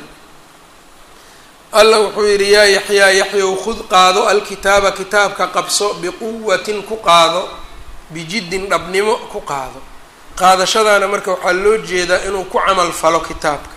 Speaker 1: alla wuxuu yidhi yaa yaxyaa yaxyow khud qaado alkitaaba kitaabka qabso biquwatin ku qaado bijiddin dhabnimo ku qaado qaadashadaana marka waxaa loo jeedaa inuu ku camal falo kitaabka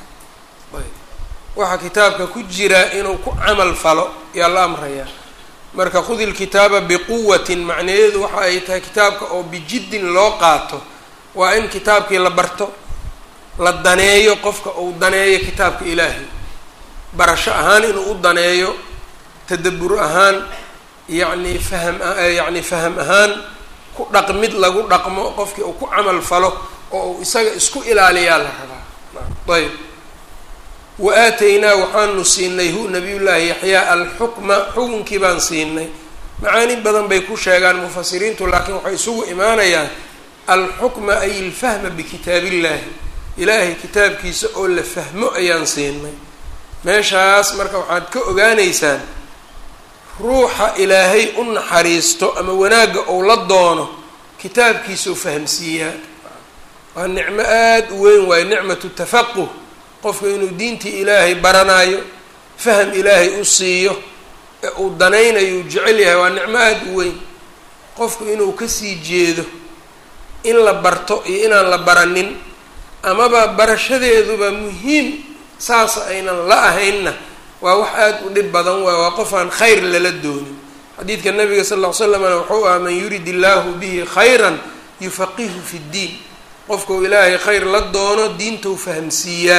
Speaker 1: waxaa kitaabka ku jira inuu ku camal falo yaa la amrayaa marka khud ilkitaaba biquwatin macnaheedu waxa ay tahay kitaabka oo bijiddin loo qaato waa in kitaabkii la barto la daneeyo qofka uu daneeyo kitaabka ilaahay barasho ahaan inuu u daneeyo tadabbur ahaan yacni faham yacni faham ahaan ku dhaqmid lagu dhaqmo qofkii uu ku camal falo oo uu isaga isku ilaaliyaa la rabaa ayb wa aataynaa waxaanu siinay hu nabiyullaahi yaxyaa alxukma xukunkii baan siinay macaani badan bay ku sheegaan mufasiriintu laakiin waxay isugu imaanayaan alxukma ay ilfahma bikitaabillaahi ilaahay kitaabkiisa oo la fahmo ayaan siinay meeshaas marka waxaad ka ogaanaysaan ruuxa ilaahay u naxariisto ama wanaagga ou la doono kitaabkiisau fahamsiiyaa waa nicmo aada u weyn waayo nicmatu tafaquh qofka inuu diintii ilaahay baranaayo faham ilaahay u siiyo ee uu danaynayo uu jecel yahay waa nicmo aada u weyn qofku inuu kasii jeedo in la barto iyo inaan la baranin amaba barashadeeduba muhiim saas aynan la ahaynna waa wax aada u dhib badan waay waa qof aan khayr lala doonin xadiidka nabiga sal ll ly slamna wuxuu aha man yurid illaahu bihi khayran yufaqihu fi ddiin qofkau ilaahay khayr la doono diintau fahamsiiyaa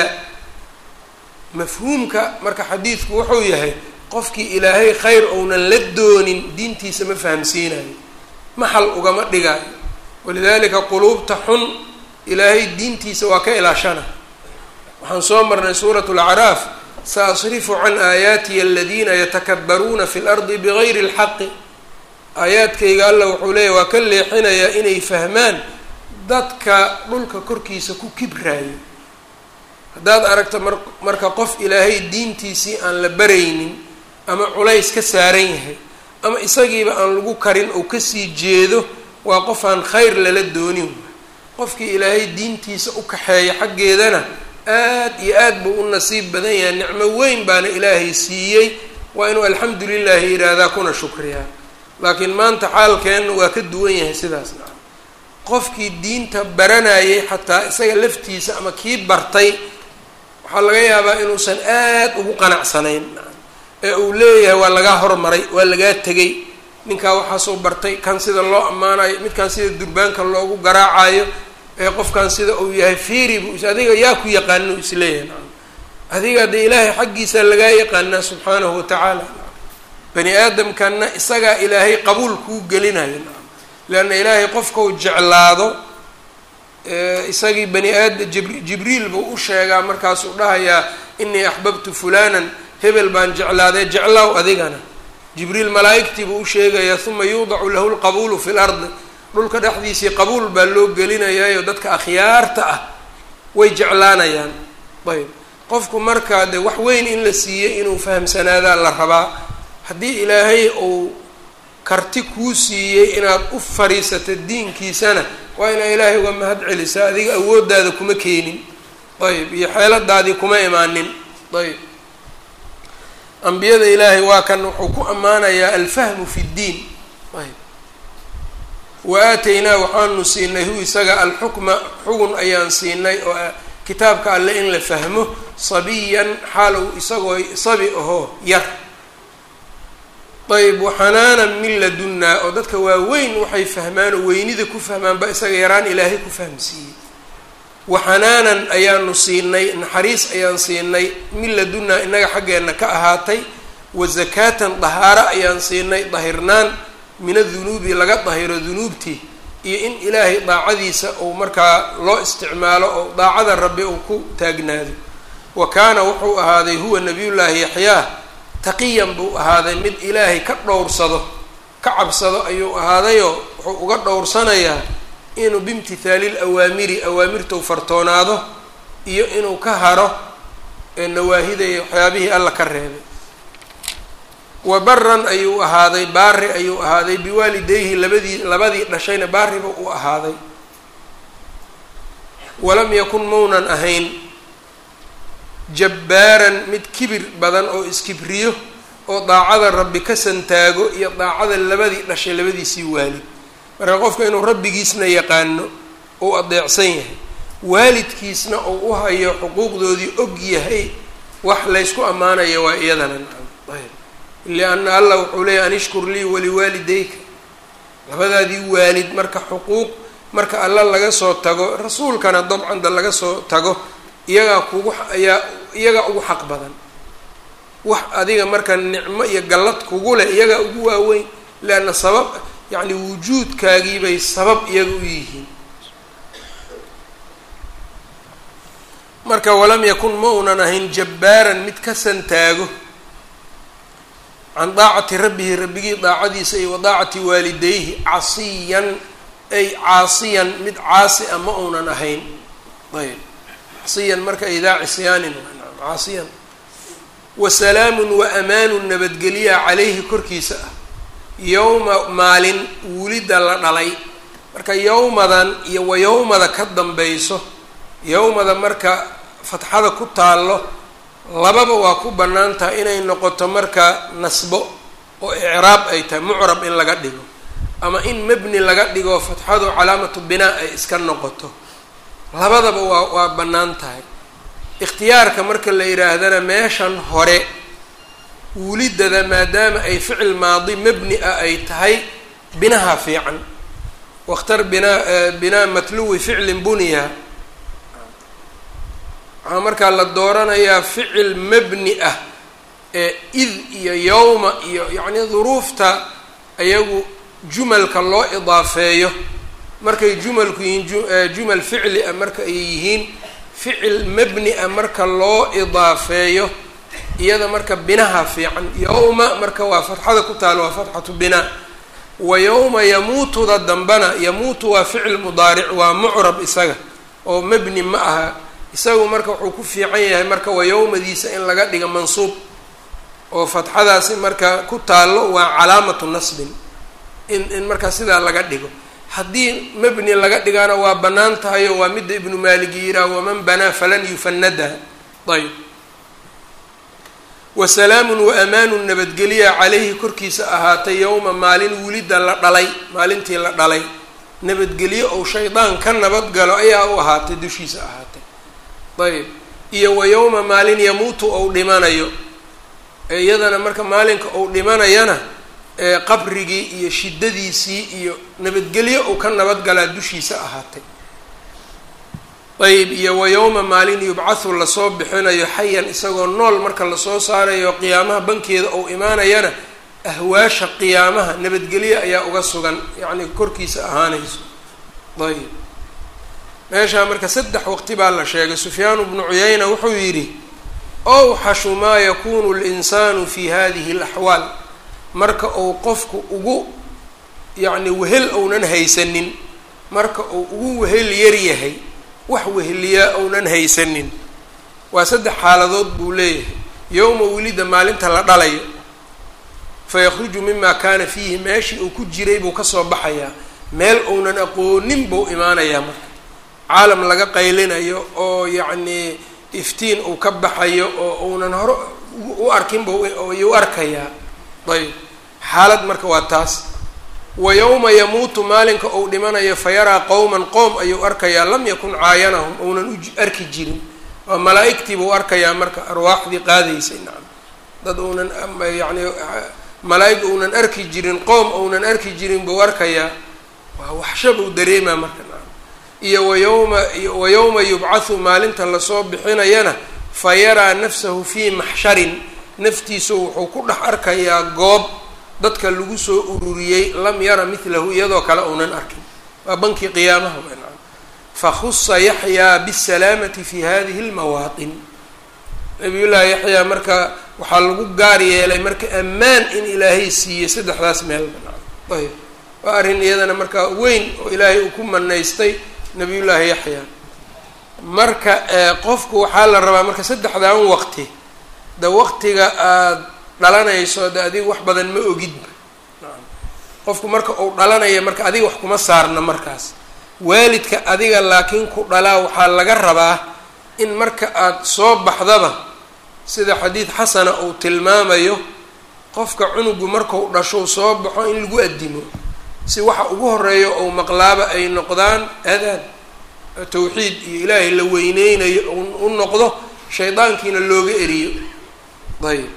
Speaker 1: mafhuumka marka xadiidku wuxuu yahay qofkii ilaahay khayr ounan la doonin diintiisa ma fahamsiinayo maxal ugama dhigaayo walidaalika quluubta xun ilaahay diintiisa waa ka ilaashana waxaan soo marnay suuratu lacraaf saasrifu can aayaatiya aladiina yatakabbaruuna fi lardi bigayri اlxaqi aayaadkayga alla wuxuu leeyahy waa ka leexinayaa inay fahmaan dadka dhulka korkiisa ku kibraayo haddaad aragto mar marka qof ilaahay diintiisii aan la baraynin ama culays ka saaran yahay ama isagiiba aan lagu karin oo kasii jeedo waa qof aan khayr lala doonin qofkii ilaahay diintiisa u kaxeeya xaggeedana aad iyo aad buu u nasiib badan yahay nicmo weyn baana ilaahay siiyey waa inuu alxamdu lilahi yidhaahdaa kuna shukriyaa laakiin maanta xaalkeenna waa ka duwan yahay sidaas naca qofkii diinta baranayay xataa isaga laftiisa ama kii bartay waxaa laga yaabaa inuusan aad ugu qanacsanayn ee uu leeyahay waa lagaa hormaray waa lagaa tegay ninkaa waxaasoo bartay kan sida loo ammaanayo midkan sida durbaanka loogu garaacayo ee qofkan sida uu yahay fiiri buu is adiga yaa ku yaqaano isleeyahay nacam adiga dee ilaahay xaggiisa lagaa yaqaanaa subxaanahu watacaala bani aadamkanna isagaa ilaahay qabuul kuu gelinayo nacam leanna ilaahay qofkau jeclaado isagii bani aada jibr jibriil buu u sheegaa markaasuu dhahayaa inii axbabtu fulanan hebel baan jeclaaday jeclaaw adigana jibriil malaa'igtii buu u sheegayaa uma yuudacu lahu lqabuulu fi lardi dhulka dhexdiisii qabuul baa loo gelinayaayo dadka akhyaarta ah way jeclaanayaan ayb qofku markaa de wax weyn in la siiyey inuu fahamsanaadaa la rabaa haddii ilaahay uu karti kuu siiyey inaad u fariisato diinkiisana waa inaa ilaahay uga mahad celisaa adiga awooddaada kuma keenin ayb iyo xeeladaadii kuma imaanin ayb ambiyada ilaahay waa kan wuxuu ku ammaanayaa alfahmu fi ddiin ayb wa aataynaa waxaanu siinay hu isaga alxukma xugun ayaan siinay oo kitaabka alle in la fahmo sabiyan xaalow isagoo sabi ahoo yar ayb waxanaanan min ladunnaa oo dadka waaweyn waxay fahmaan oo weynida ku fahmaanba isaga yaraan ilaahay ku fahmsiiyey waxanaanan ayaanu siinay naxariis ayaan siinay min ladunnaa innaga xaggeenna ka ahaatay wa zakaatan dahaaro ayaan siinay dahirnaan min adunuubi laga dahiro dunuubtii iyo in ilaahay daacadiisa uu markaa loo isticmaalo oo daacada rabbi uu ku taagnaado wa kaana wuxuu ahaaday huwa nabiyullaahi yaxyaa taqiyan buu ahaaday mid ilaahay ka dhowrsado ka cabsado ayuu ahaadayoo wuxuu uga dhowrsanayaa inuu biimtithaali lawaamiri awaamirtou fartoonaado iyo inuu ka haro nawaahidayo waxyaabihii alla ka reebay wa baran ayuu ahaaday baari ayuu ahaaday biwaalidayhi labadii labadii dhashayna baariba uu ahaaday walam yakun maunan ahayn jabbaaran mid kibir badan oo iskibriyo oo daacada rabbi ka santaago iyo daacada labadii dhashay labadiisii waalid marka qofka inuu rabbigiisna yaqaano uu adeecsan yahay waalidkiisna uu u hayo xuquuqdoodii og yahay wax laysku ammaanayo waa iyadana ayb lianna allah wuxuu leeyahy an ishkur lii waliwaalidayka labadaadii waalid marka xuquuq marka alla laga soo tago rasuulkana dabcan da laga soo tago iyagaa kugu ayaa iyagaa ugu xaq badan wax adiga marka nicmo iyo gallad kugu leh iyagaa ugu waaweyn leanna sabab yacni wujuudkaagiibay sabab iyaga u yihiin marka walam yakun ma unan ahayn jabbaaran mid ka santaago can daacati rabbihi rabbigii daacadiisa iyo wa daacati waalidayhi casiyan ay caasiyan mid caasi a ma uunan ahayn ayb casiyan marka idaa cisyaanin caasiyan wa salaamun wa amaanun nabadgelya calayhi korkiisa ah yowma maalin wulida la dhalay marka yowmadan iyo wa yowmada ka dambayso yowmada marka fatxada ku taallo lababa waa ku bannaan tahay inay noqoto marka nasbo oo icraab ay tahay mucrab in laga dhigo ama in mebni laga dhigo fatxadu calaamatu binaa ay iska noqoto labadaba waa waa bannaan tahay ikhtiyaarka marka la yidhaahdana meeshan hore wulidada maadaama ay ficil maadi mebni ah ay tahay binaha fiican wakhtar binaa binaa matluwi ficlin buniya waxaa markaa la dooranayaa ficil mebni ah ee id iyo yowma iyo yacni duruufta ayagu jumalka loo idaafeeyo markay jumalku yihiin jumal ficli ah marka ay yihiin ficil mebni ah marka loo idaafeeyo iyada marka binaha fiican yowma marka waa fatxada ku taalo waa fatxatu binaa wa yowma yamuutuda dambana yamuutu waa ficil mudaaric waa mucrab isaga oo mebni ma aha isagu marka wuxuu ku fiican yahay marka waa yowmadiisa in laga dhigo mansuub oo fatxadaasi marka ku taallo waa calaamatu nasbin in in markaa sidaa laga dhigo haddii mebni laga dhigana waa bannaan tahay oo waa midda ibnu maalig yiraah waman banaa falan yufanada ayb wa salaamun wa amaanun nabadgelya calayhi korkiisa ahaatay yowma maalin wulida la dhalay maalintii la dhalay nabadgelyo ou shaydaan ka nabadgalo ayaa u ahaatay dushiisa ahaatay ayb iyo wa yowma maalin yamuutu ou dhimanayo iyadana marka maalinka ou dhimanayana qabrigii iyo shiddadiisii iyo nabadgelyo uu ka nabadgalaa dushiisa ahaatay ayb iyo wa yowma maalin yubcathu lasoo bixinayo xayan isagoo nool marka lasoo saarayo qiyaamaha bankeeda ou imaanayana ahwaasha qiyaamaha nabadgelyo ayaa uga sugan yacni korkiisa ahaanayso ayb meeshaa marka saddex waqti baa la sheegay sufyaanu bnu cuyayna wuxuu yidhi owxashu maa yakunu linsaanu fi hadihi alaxwaal marka uu qofku ugu yacni wehel ounan haysanin marka uu ugu wehel yar yahay wax weheliyaa ounan haysanin waa saddex xaaladood buu leeyahay yowma welida maalinta la dhalayo fayakhruju mima kaana fiihi meeshii uu ku jiray buu kasoo baxayaa meel ounan aqoonin buu imaanayaa marka caalam laga qaylinayo oo yacnii iftiin uu ka baxayo oo uunan hore u arkinba ayuu arkayaa ayb xaalad marka waa taas wa yowma yamuutu maalinka uu dhimanayo fayaraa qowman qoom ayuu arkayaa lam yakun caayanahum ounan u arki jirin waa malaa-igtii buu arkayaa marka arwaaxdii qaadaysay nacam dad uunan yacni malaa-ig uunan arki jirin qoom ounan arki jirin buu arkayaa waa waxsha buu dareemaa marka nacam iyo wayowma wa yowma yubcathu maalinta lasoo bixinayana fa yaraa nafsahu fii maxsharin naftiisu wuxuu ku dhex arkayaa goob dadka lagu soo ururiyey lam yara midlahu iyadoo kale uunan arkin waa bankii qiyaamaha wa nacam fakhusa yaxyaa bisalaamati fi hadihi lmawaatin nabiyullaahi yaxyaa marka waxaa lagu gaar yeelay marka ammaan in ilaahay siiyey saddexdaas meelba nacam ayb waa arrin iyadana marka weyn oo ilaahay uu ku manaystay nabiyullaahi yaxyaa marka qofku waxaa la rabaa marka saddexdan waqti de waqtiga aada dhalanayso de adiga wax badan ma ogidba qofku marka uu dhalanaya marka adiga wax kuma saarna markaas waalidka adiga laakiin ku dhalaa waxaa laga rabaa in marka aada soo baxdaba sida xadiid xasana uu tilmaamayo qofka cunugu markau dhasho soo baxo in lagu addimo si waxa ugu horeeyo ou maqlaaba ay noqdaan adaan tawxiid iyo ilaahay la weyneynayo u noqdo shaydaankiina looga eriyo ayb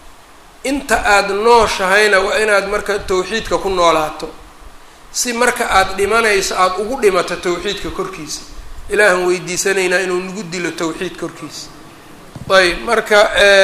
Speaker 1: inta aada nooshahayna waa inaad marka tawxiidka ku noolaato si marka aada dhimanayso aada ugu dhimato tawxiidka korkiisa ilaahan weydiisanaynaa inuu nagu dilo tawxiid korkiisa ayb marka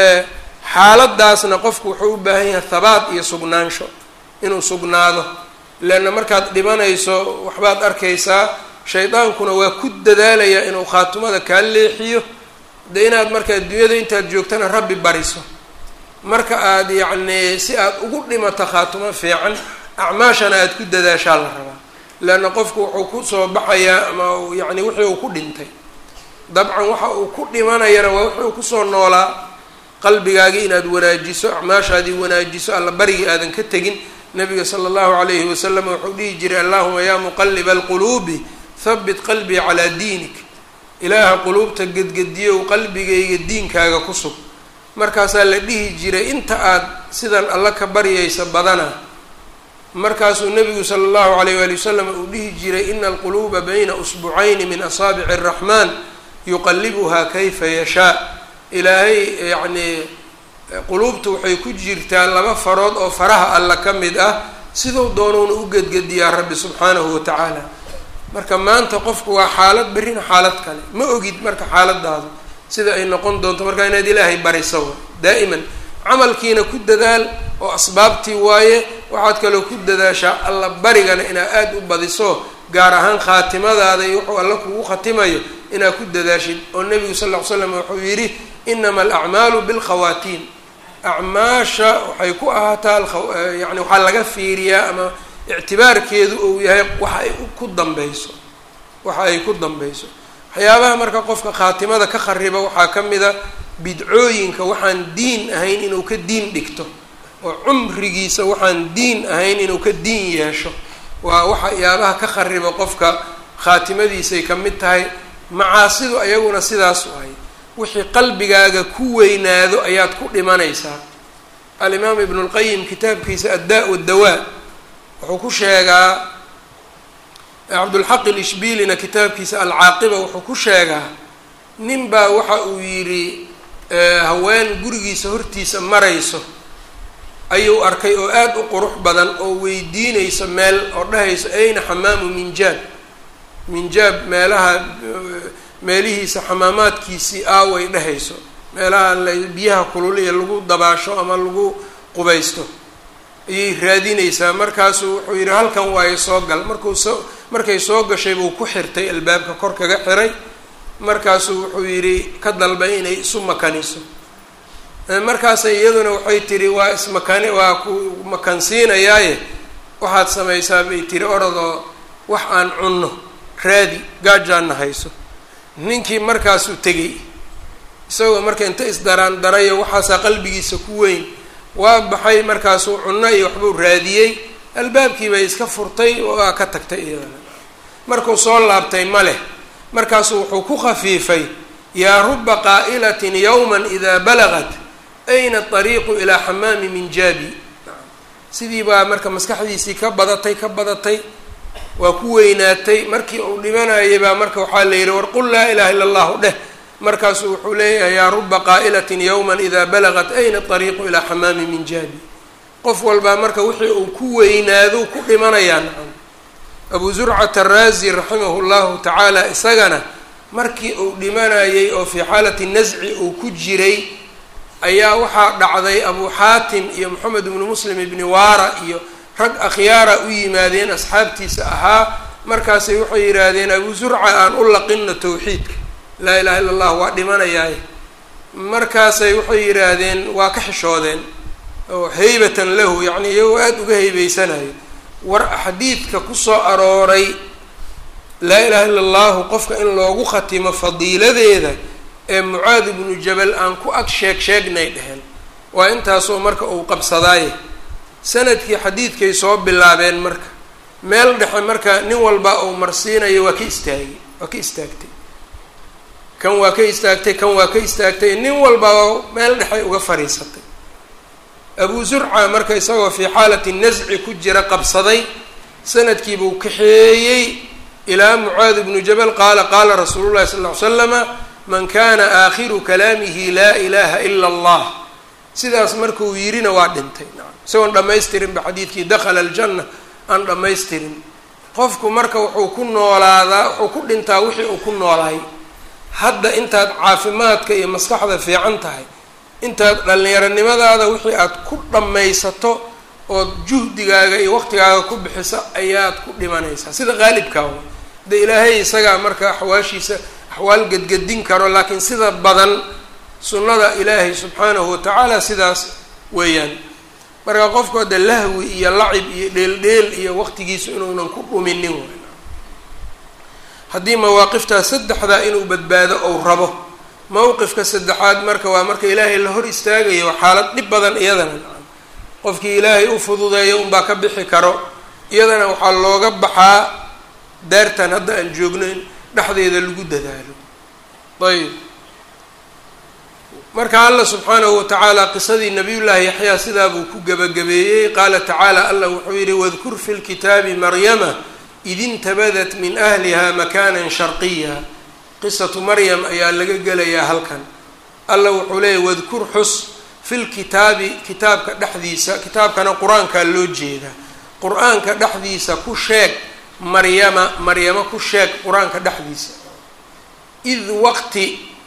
Speaker 1: xaaladaasna qofku wuxuu u baahan yahay habaat iyo sugnaansho inuu sugnaado leanna markaad dhimanayso waxbaad arkaysaa shaydaankuna waa ku dadaalayaa inuu khaatumada kaa leexiyo de inaad marka adduunyada intaad joogtana rabbi bariso marka aada yacni si aada ugu dhimato khaatumo fiican acmaashana aada ku dadaashaa la rabaa leanna qofku wuxuu kusoo baxayaa ama yacni wixii uu ku dhintay dabcan waxa uu ku dhimanayana waa wuxuu kusoo noolaa qalbigaagii inaad wanaajiso acmaashaadii wanaajiso alla barigii aadan ka tegin nabiga sala allahu calayhi wasalam wuxuu dhihi jiray allahuma yaa muqaliba alquluubi habit qalbii calaa diinik ilaaha quluubta gedgediyow qalbigayga diinkaaga ku sug markaasaa la dhihi jiray inta aad sidan alla ka baryaysa badana markaasuu nabigu sala allahu calayh waali wasalam uu dhihi jiray ina alquluuba bayna usbucayni min asaabici araxmaan yuqalibuhaa kayfa yashaa ilaahay yacnii quluubta waxay ku jirtaa laba farood oo faraha alla ka mid ah siduu doonuuna u gedgediyaa rabbi subxaanahu watacaala marka maanta qofku waa xaalad berrina xaalad kale ma ogid marka xaaladaadu sida ay noqon doonto markaa inaad ilaahay bariso daa'iman camalkiina ku dadaal oo asbaabtii waaye waxaad kaloo ku dadaashaa alla barigana inaad aada u badiso gaar ahaan khaatimadaada iyo wuxuu alla kugu khatimayo inaad ku dadaashid oo nebigu sal ll ly slam wuxuu yidhi inama alacmaalu bilkhawaatiim acmaasha waxay ku ahaataa yani waxaa laga fiiriyaa ama ictibaarkeedu uu yahay waxa ay ku dambeyso waxa ay ku dambeyso waxyaabaha marka qofka khaatimada ka khariba waxaa ka mida bidcooyinka waxaan diin ahayn inuu ka diin dhigto oo cumrigiisa waxaan diin ahayn inuu ka diin yeesho waa waxyaabaha ka khariba qofka khaatimadiisay ka mid tahay macaasidu ayaguna sidaas waay wixii qalbigaaga ku weynaado ayaad ku dhimanaysaa alimaam ibnu lqayim kitaabkiisa addaa wadawaa wuxuu ku sheegaa cabdulxaq ilishbilina kitaabkiisa alcaaqiba wuxuu ku sheegaa nin baa waxa uu yidhi haween gurigiisa hortiisa marayso ayuu arkay oo aada u qurux badan oo weydiinayso meel oo dhahayso ayna xamaamu minjaab minjaab meelaha meelihiisa xamaamaadkiisii aaway dhehayso meelaha biyaha kululiya lagu dabaasho ama lagu qubaysto ayay raadinaysaa markaasuu wuxuu yidhi halkan waayo soo gal markuu soo markay soo gashay buu ku xirtay albaabka kor kaga xiray markaasuu wuxuu yidhi ka dalbay inay isu makaniso markaasay iyaduna waxay tihi waa ismakani waa ku makansiinayaaye waxaad samaysaa bay tiri orodoo wax aan cunno raadi gaajaana hayso ninkii markaasuu tegay isagoo marka inta isdaraan darayo waxaasaa qalbigiisa ku weyn waa baxay markaasuu cunno iyo waxbuu raadiyey albaabkii bay iska furtay waa ka tagtay iyadana markuu soo laabtay ma leh markaasuu wuxuu ku khafiifay yaa ruba qaa'ilatin yowman idaa balagat ayna ariiqu ilaa xamaami minjaabi sidii baa marka maskaxdiisii ka badatay ka badatay waa ku weynaatay markii uu dhimanayay baa marka waxaa la yidhi war qul laa ilaha illa allahu dheh markaasuu wuxuu leeyahay yaa ruba qaa'ilatin yowman idaa balagat ayna ariiqu ilaa xamaami min jaabi qof walbaa marka wixii uu ku weynaado ku dhimanayaa nacam abu zurcata araazi raximahu llahu tacaala isagana markii uu dhimanayay oo fii xaalati nasci uu ku jiray ayaa waxaa dhacday abu xaatim iyo moxamed ibnu muslim ibni waara iyo rag akhyaara u yimaadeen asxaabtiisa ahaa markaasay waxay yidhaahdeen abu zurca aan u laqinno tawxiidka laa ilaha illa allah waa dhimanayaaye markaasay waxay yidhaahdeen waa ka xishoodeen oo haybatan lahu yacni iyagoo aada uga haybeysanayo war xadiidka kusoo arooray laa ilaha illa allahu qofka in loogu khatimo fadiiladeeda ee mucaad ibnu jabal aan ku ag sheeg sheegnay dheheen waa intaasoo marka uu qabsadaaye sanadkii xadiidkay soo bilaabeen marka meel dhexe marka nin walba uu marsiinayo waa ka istaagay waa ka istaagtay kan waa ka istaagtay kan waa ka istaagtay nin walba meel dhexay uga fadhiisatay abu zurca marka isagoo fii xaalati nasci ku jira qabsaday sanadkiibuu kaxeeyey ilaa mucaad ibnu jabal qaala qaala rasuulu llahi sal ll ly slama man kana aakhiru kalaamihi laa ilaha ila allah sidaas markuu yirina waa dhintay isagoon dhamaystirinba xadiidkii dakhala aljanna aan dhammaystirin qofku marka wuxuu ku noolaadaa wuxuu ku dhintaa wixii uu ku noolaay hadda intaad caafimaadka iyo maskaxda fiican tahay intaad dhallinyaronimadaada wixii aad ku dhammaysato ood juhdigaaga iyo waqtigaaga ku bixiso ayaad ku dhimanaysaa sida qaalibkaa wa de ilaahay isagaa marka axwaashiisa axwaal gedgedin karo laakiin sida badan sunnada ilaahay subxaanahu watacaala sidaas weeyaan marka qofku hadde lahwi iyo lacib iyo dheeldheel iyo waqtigiisu inuunan ku dhuminin w haddii mawaaqiftaa saddexdaa inuu badbaado ou rabo mowqifka saddexaad marka waa marka ilaahay la hor istaagayo waa xaalad dhib badan iyadana qofkii ilaahay u fududeeyo unbaa ka bixi karo iyadana waxaa looga baxaa daartan hadda aan joogno in dhexdeeda lagu dadaalo ayb marka alla subxaanahu watacaala qisadii nabiyullaahi yaxyaa sidaa buu ku gebagabeeyey qaala tacaala allah wuxuu yidhi wadkur fi lkitaabi maryama id intabadat min ahliha makanan sharqiya qisatu maryam ayaa laga gelayaa halkan alla wuxuu leeyahy wadkur xus fi lkitaabi kitaabka dhexdiisa kitaabkana qur-aankaa loo jeedaa qur-aanka dhexdiisa ku sheeg maryama maryamo ku sheeg qur-aanka dhexdiisa id waqti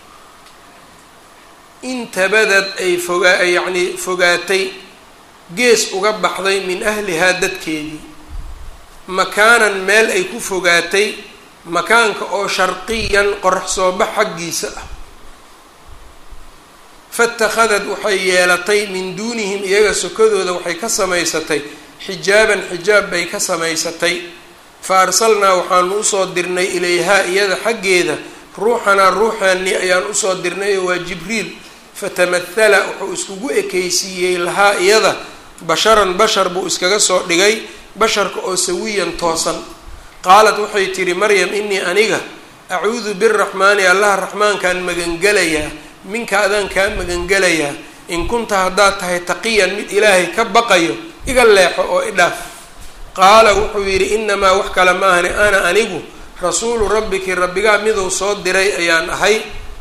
Speaker 1: intabadad ay fogaa yacnii fogaatay gees uga baxday min ahlihaa dadkeedii makaanan meel ay ku fogaatay makaanka oo sharqiyan qorax soo bax xaggiisa ah faitakhadad waxay yeelatay min duunihim iyaga sokadooda waxay ka samaysatay xijaaban xijaab bay ka samaysatay fa arsalnaa waxaanu usoo dirnay ilayhaa iyada xaggeeda ruuxanaa ruuxaani ayaan usoo dirnay oo waa jibriil fatamahala wuxuu iskugu ekaysiiyey lahaa iyada basharan bashar buu iskaga soo dhigay basharka oo sawiyan toosan qaalat waxay tidhi maryam inii aniga acuudu biraxmaani allaha raxmaankaan magangelayaa minka adaan kaa magangelayaa in kunta haddaad tahay taqiyan mid ilaahay ka baqayo iga leexo oo idhaaf qaala wuxuu yidhi inamaa wax kale maahani ana anigu rasuulu rabbiki rabbigaa miduu soo diray ayaan ahay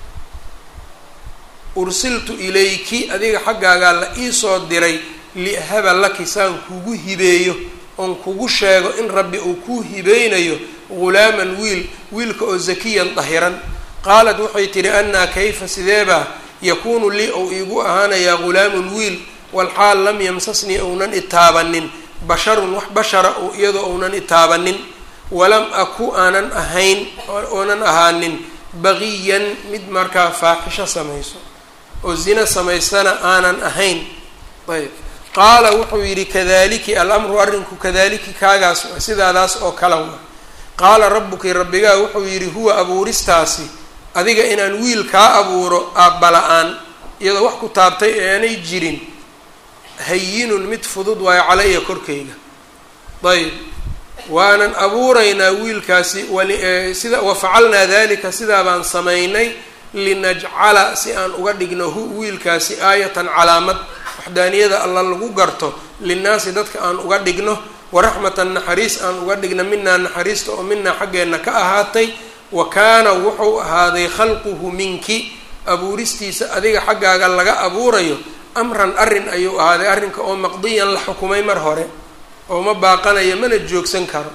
Speaker 1: ursiltu ilayki adiga xaggaagaa la iisoo diray liahaba laki saan kugu hibeeyo oon kugu sheego in rabbi uu kuu hibeynayo ghulaaman wiil wiilka oo zakiyan dahiran qaalat waxay tidhi annaa kayfa sideebaa yakuunu lii ou iigu ahaanayaa ghulaamun wiil walxaal lam yamsasnii ounan itaabanin basharun wax bashara oo iyadoo ounan itaabanin walam aku aanan ahayn oonan ahaanin baqiyan mid markaa faaxisho samayso oo zina samaysana aanan ahayn ayb qaala wuxuu yidhi kadaliki alamru arrinku kadaliki kaagaas sidaadaas oo kala wa qaala rabbuki rabbigaa wuxuu yidhi huwa abuuristaasi adiga inaan wiil kaa abuuro aabbala-aan iyadoo wax ku taabtay ee aanay jirin hayinun mid fudud waayo calaya korkayga ayb waanan abuuraynaa wiilkaasi sida wafacalnaa dalika sidaa baan samaynay linajcala si aan uga dhigno hu wiilkaasi aayatan calaamad waxdaaniyada alla lagu garto linnaasi dadka aan uga dhigno waraxmatan naxariis aan uga dhigno minaa naxariista oo minaa xaggeenna ka ahaatay wa kaana wuxuu ahaaday khalquhu minki abuuristiisa adiga xaggaaga laga abuurayo amran arrin ayuu ahaaday arrinka oo maqdiyan la xukumay mar hore oo ma baaqanayo mana joogsan karo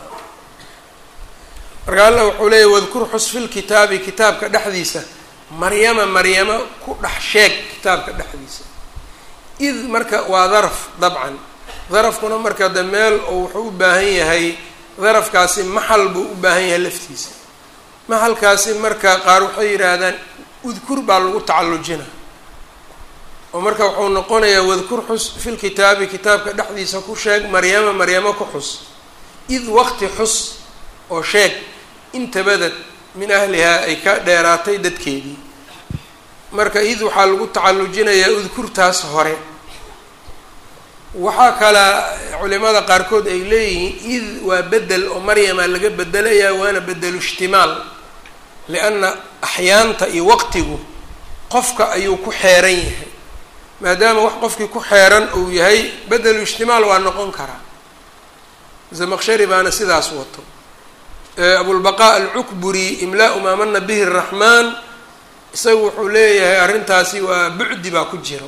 Speaker 1: marka alla wuxuu leeyahy wadkur xus fil kitaabi kitaabka dhexdiisa maryama maryamo ku dhex sheeg kitaabka dhexdiisa id marka waa daraf dabcan darafkuna marka de meel oo wuxuu u baahan yahay darafkaasi maxal buu u baahan yahay laftiisa maxalkaasi marka qaar waxay yidhaahdaan udkur baa lagu tacallujina oo marka wuxuu noqonayaa wadkur xus fil kitaabi kitaabka dhexdiisa ku sheeg maryama maryamo ku xus id waqti xus oo sheeg intabadad min ahlihaa ay ka dheeraatay dadkeedii marka id waxaa lagu tacallujinayaa udkurtaas hore waxaa kala culimada qaarkood ay leeyihiin id waa bedel oo maryama laga bedelayaa waana bedelu ishtimaal lianna axyaanta iyo waqtigu qofka ayuu ku xeeran yahay maadaama wax qofkii ku xeeran uu yahay bedelu ishtimaal waa noqon karaa zamaqshari baana sidaas wato abulbaqaa alcukburi imlaa maa mana bihi raxmaan isagu wuxuu leeyahay arrintaasi waa bucdi baa ku jiro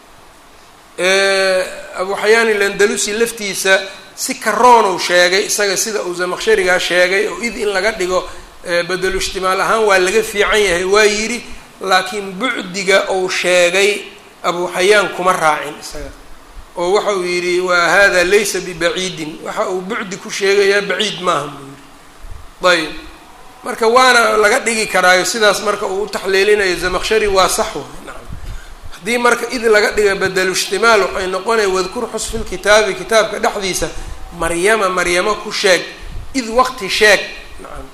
Speaker 1: abu xayaan ilandalusi laftiisa si karoonuu sheegay isaga sida uu zamaqsharigaa sheegay oo id in laga dhigo bedelu ishtimaal ahaan waa laga fiican yahay waa yidhi laakiin bucdiga uu sheegay abu xayaan kuma raacin isaga oo waxa uu yidhi waa hada laysa bibaciidin waxa uu bucdi ku sheegayaa baciid maaha buu yidhi ayb marka waana laga dhigi karaayo sidaas marka uu u taxliilinayo zamaqshari waa sax way nacam haddii marka id laga dhiga bedelu ishtimaal waxay noqonaya wadkur xus fil kitaabi kitaabka dhexdiisa maryama maryamo ku sheeg id waqti sheeg nacam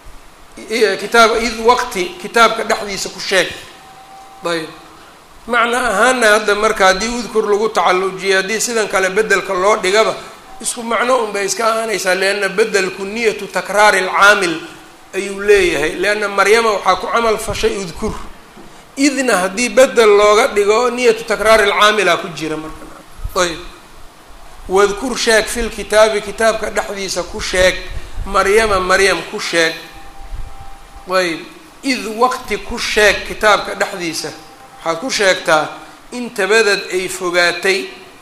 Speaker 1: kitaab id waqti kitaabka dhexdiisa ku sheeg ayb macna ahaana hadda marka haddii udkur lagu tacallujiyo haddii sidan kale bedelka loo dhigaba isku macno un bay iska ahaanaysaa lianna bedelku niyatu takraari alcaamil ayuu leeyahay lianna maryama waxaa ku camal fashay udkur idna haddii bedel looga dhigo niyatu takraari alcaamila ku jira marka ayb wadkur sheeg fil kitaabi kitaabka dhexdiisa ku sheeg maryama maryam ku sheeg ayb id waqti ku sheeg kitaabka dhexdiisa waxaad ku sheegtaa in tabadad ay fogaatay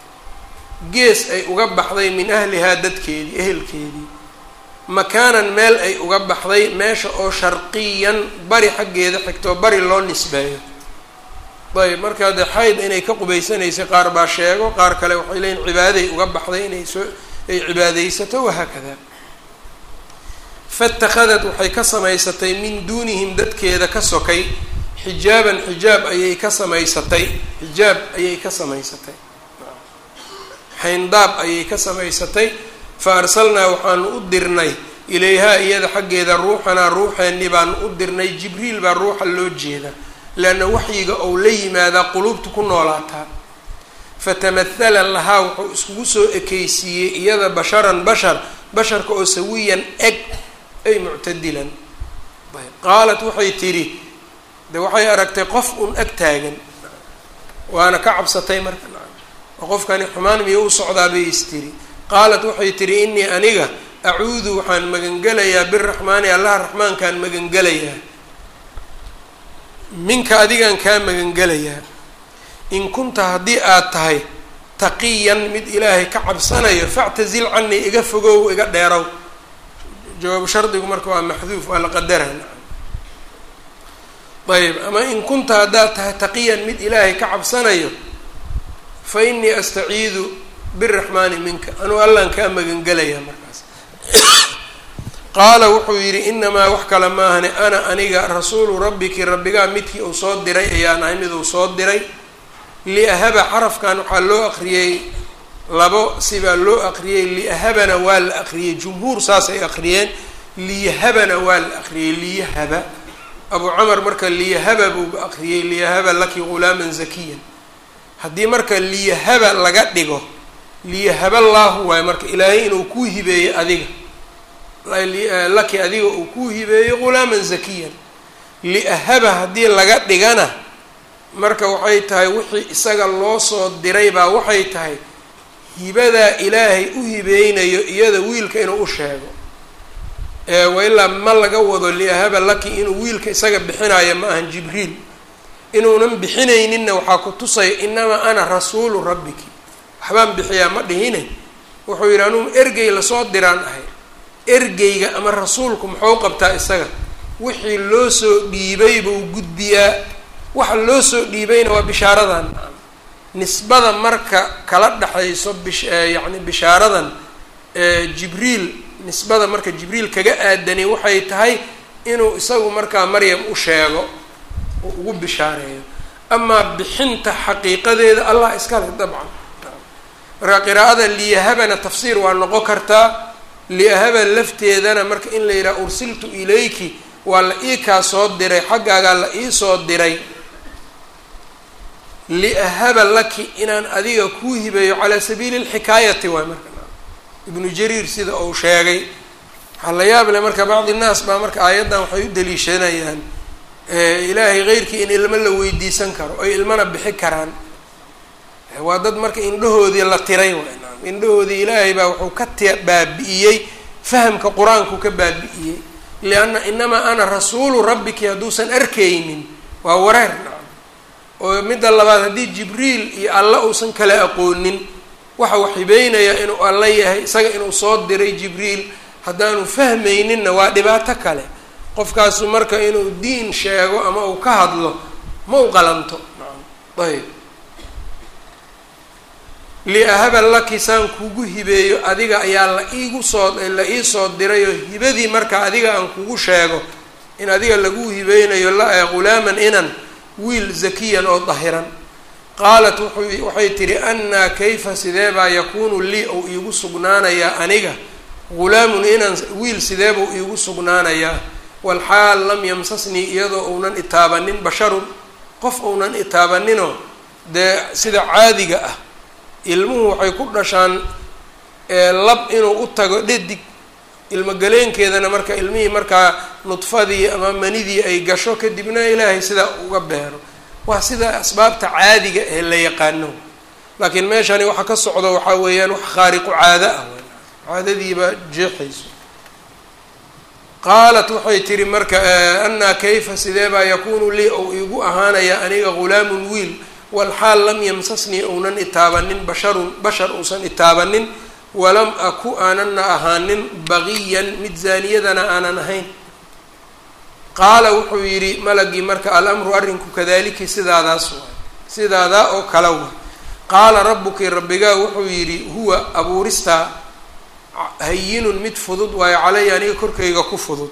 Speaker 1: gees ay uga baxday min ahlihaa dadkeedii ehelkeedii makaanan meel ay uga baxday meesha oo sharqiyan bari xaggeeda xigtoo bari loo nisbeeyo ayb markaa dee xayd inay ka qubaysanaysay qaar baa sheego qaar kale waxay leeyiin cibaaday uga baxday inay soo ay cibaadaysato wahaakada fatakhadat waxay ka samaysatay min duunihim dadkeeda ka sokay xijaaban xijaab ayay ka samaysatay xijaab ayay ka samaysatay xayndaab ayay ka samaysatay fa arsalnaa waxaanu u dirnay ilayhaa iyada xaggeeda ruuxanaa ruuxeenni baanu u dirnay jibriil baa ruuxa loo jeeda leanna waxyiga ou la yimaadaa quluubta ku noolaataa fatamahala lahaa wuxuu iskugu soo ekeysiiyey iyada basharan bashar basharka oo sawiyan eg ay muctadilan qaalat waxay tidhi de waxay aragtay qof un ag taagan waana ka cabsatay marka oo qofkani xumaan miyo u socdaa bay is tiri qaalat waxay tihi innii aniga acuudu waxaan magangelayaa biraxmaani allaha raxmaankaan magangelayaa minka adigaan kaa magangelayaa in kunta haddii aad tahay taqiyan mid ilaahay ka cabsanayo factazil canii iga fogow iga dheerow jawaabu shardigu marka waa maxduuf waa la qadara ayb ama in kunta haddaad tahay taqiyan mid ilaahay ka cabsanayo fa innii astaciidu biraxmaani minka anuu allaan kaa magangelayaa markaas qaala wuxuu yidhi inamaa wax kale maahane ana aniga rasuulu rabbiki rabbigaa midkii uu soo diray ayaan ahay mid uu soo diray liahaba xarafkan waxaa loo aqriyey labo sibaa loo aqriyey liahabana waa la aqriyey jumhuur saasay aqriyeen liyahabana waa la aqriyey liyahaba abu camar marka liyahaba buu aqriyey liyahaba laki ghulaaman zakiyan haddii marka liyahaba laga dhigo liyahaba llaahu waayo marka ilaahay inuu kuu hibeeyo adiga laki adiga uu kuu hibeeyo ghulaaman zakiyan liahaba haddii laga dhigana marka waxay tahay wixii isaga loo soo diray baa waxay tahay hibadaa ilaahay u hibeynayo iyada wiilka inuu u sheego wailaa ma laga wado liahaba laki inuu wiilka isaga bixinayo ma ahan jibriil inuunan bixinayninna waxaa ku tusaya inamaa ana rasuulu rabbiki waxbaan bixiyaa ma dhihine wuxuu yidhi anugu ergey lasoo diraan ahay ergeyga ama rasuulku muxuu qabtaa isaga wixii loo soo dhiibay buu gudbiyaa waxa loo soo dhiibayna waa bishaaradan nisbada marka kala dhexayso bish yacni bishaaradan jibriil nisbada marka jibriil kaga aadani waxay tahay inuu isagu markaa maryam u sheego oo ugu bishaareeyo amaa bixinta xaqiiqadeeda allah iskale dabcan marka qiraa'ada liyahabana tafsiir waa noqon kartaa liahaba lafteedana marka in la yidhaha ursiltu ilayki waa la ii kaa soo diray xaggaagaa la ii soo diray liahaba laki inaan adiga kuu hibeeyo calaa sabiili lxikaayati waay marka ibnu jariir sida uu sheegay waxaa la yaab leh marka bacdi nnaas baa marka aayaddan waxay u daliishanayaan ilaahay keyrkii in ilmo la weydiisan karo oy ilmana bixi karaan waa dad marka indhahoodii la tiray waay indhahoodii ilaahay baa wuxuu ka t baabi'iyey fahamka qur-aanku ka baabi'iyey lianna inamaa ana rasuulu rabbiki hadduusan arkaynin waa wareer oo midda labaad haddii jibriil iyo alla uusan kala aqoonin waxa uu xibeynaya inuu alla yahay isaga inuu soo diray jibriil haddaanu fahmayninna waa dhibaato kale qofkaasu marka inuu diin sheego ama uu ka hadlo ma u qalanto ayb liahaba laki saan kugu hibeeyo adiga ayaa la iigu soo la ii soo dirayoo hibadii marka adiga aan kugu sheego in adiga lagu hibeynayo la ghulaaman inan wiil zakiyan oo dahiran qaalat wuxuu waxay tihi annaa kayfa sidee baa yakuunu lii ou iigu sugnaanayaa aniga ghulaamun inan wiil sidee buu iigu sugnaanayaa walxaal lam yamsasnii iyadoo uunan itaabanin basharun qof uunan itaabaninoo dee sida caadiga ah ilmuhu waxay ku dhashaan lab inuu u tago dhadig ilmogaleenkeedana marka ilmihii markaa nudfadii ama manidii ay gasho kadibna ilaahay sidaa uga beero waa sida asbaabta caadiga ee la yaqaano laakiin meeshani waxa ka socdo waxaa weeyaan wax khaariqu caado ah caadadiiba jeexayso qaalat waxay tihi marka annaa kayfa sidee baa yakuunu lii ou iigu ahaanaya aniga ghulaamun wiil walxaal lam yamsasnii uunan itaabanin basharun bashar uusan itaabanin walam aku aanana ahaanin baqiyan mid zaaniyadana aanan ahayn qaala wuxuu yidhi malagii marka alamru arrinku kadaliki sidaadaas waay sidaadaa oo kala wa qaala rabbuki rabbigaa wuxuu yidhi huwa abuuristaa hayinun mid fudud waayo calaya aniga korkayga ku fudud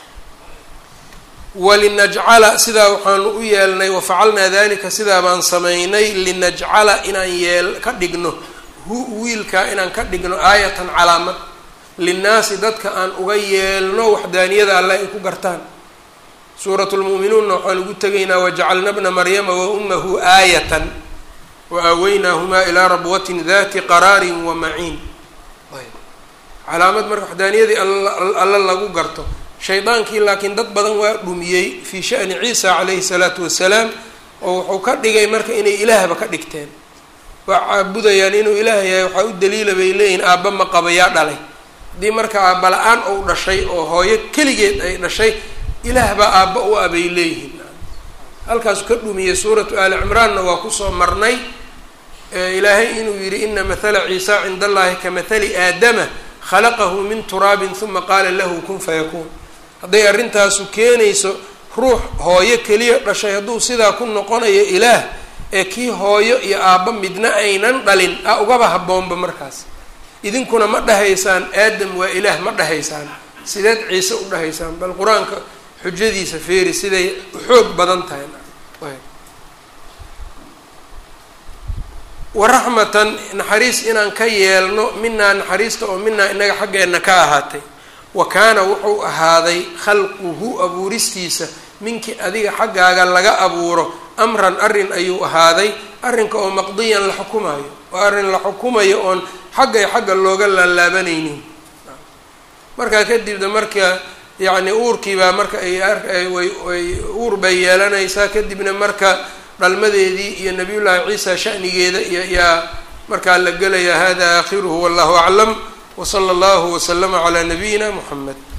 Speaker 1: walinajcala sidaa waxaanu u yeelnay wafacalnaa dalika sidaa baan samaynay linajcala inaan yeel ka dhigno hu wiilkaa inaan ka dhigno aayatan calaamad linnaasi dadka aan uga yeelno waxdaaniyada alle ay ku gartaan suurat lmu'minuunna waxaan ugu tegaynaa wajacalna bna maryama wa ummahu aayatan wa aaweynaahumaa ilaa rabwatin dati qaraarin wa maciin calaamad marka waxdaaniyadii alla lagu garto shaydaankii laakiin dad badan waa dhumiyey fii sha'ni ciisa calayhi salaatu wasalaam oo wuxuu ka dhigay marka inay ilaahba ka dhigteen waa caabudayaan inuu ilaah yahay waxaa u daliila bay leeyihin aabba ma qaba yaa dhalay haddii marka aabba la-aan ou dhashay oo hooyo keligeed ay dhashay ilaah baa aabba u ah bay leeyihiin halkaasu ka dhumiyey suuratu aali cimraanna waa kusoo marnay ilaahay inuu yidhi ina mathala ciisa cinda allahi ka mathali aadama khalaqahu min turaabin huma qaala lahu kun fayakuun hadday arrintaasu keenayso ruux hooyo keliya dhashay hadduu sidaa ku noqonayo ilaah ee kii hooyo iyo aabba midna aynan dhalin a ugaba habboonba markaas idinkuna ma dhahaysaan aadam waa ilaah ma dhahaysaan sideed ciise u dhahaysaan bal qur-aanka xujadiisa feeri siday xoog badan tahay waraxmatan naxariis inaan ka yeelno minaa naxariista oo minaa inaga xaggeenna ka ahaatay wa kaana wuxuu ahaaday khalquhu abuuristiisa minkii adiga xaggaaga laga abuuro amran arrin ayuu ahaaday arrinka oo maqdiyan la xukumayo oo arrin la xukumayo oon xaggay xagga looga laalaabanaynin markaa kadibna marka yacni uurkiibaa marka ay way uur bay yeelanaysaa kadibna marka dhalmadeedii iyo nabiyullaahi ciisa shanigeeda iyo yaa markaa la gelayaa hada aakhiruhu wallahu aclam wsala allahu waslama calaa nabiyina muxamed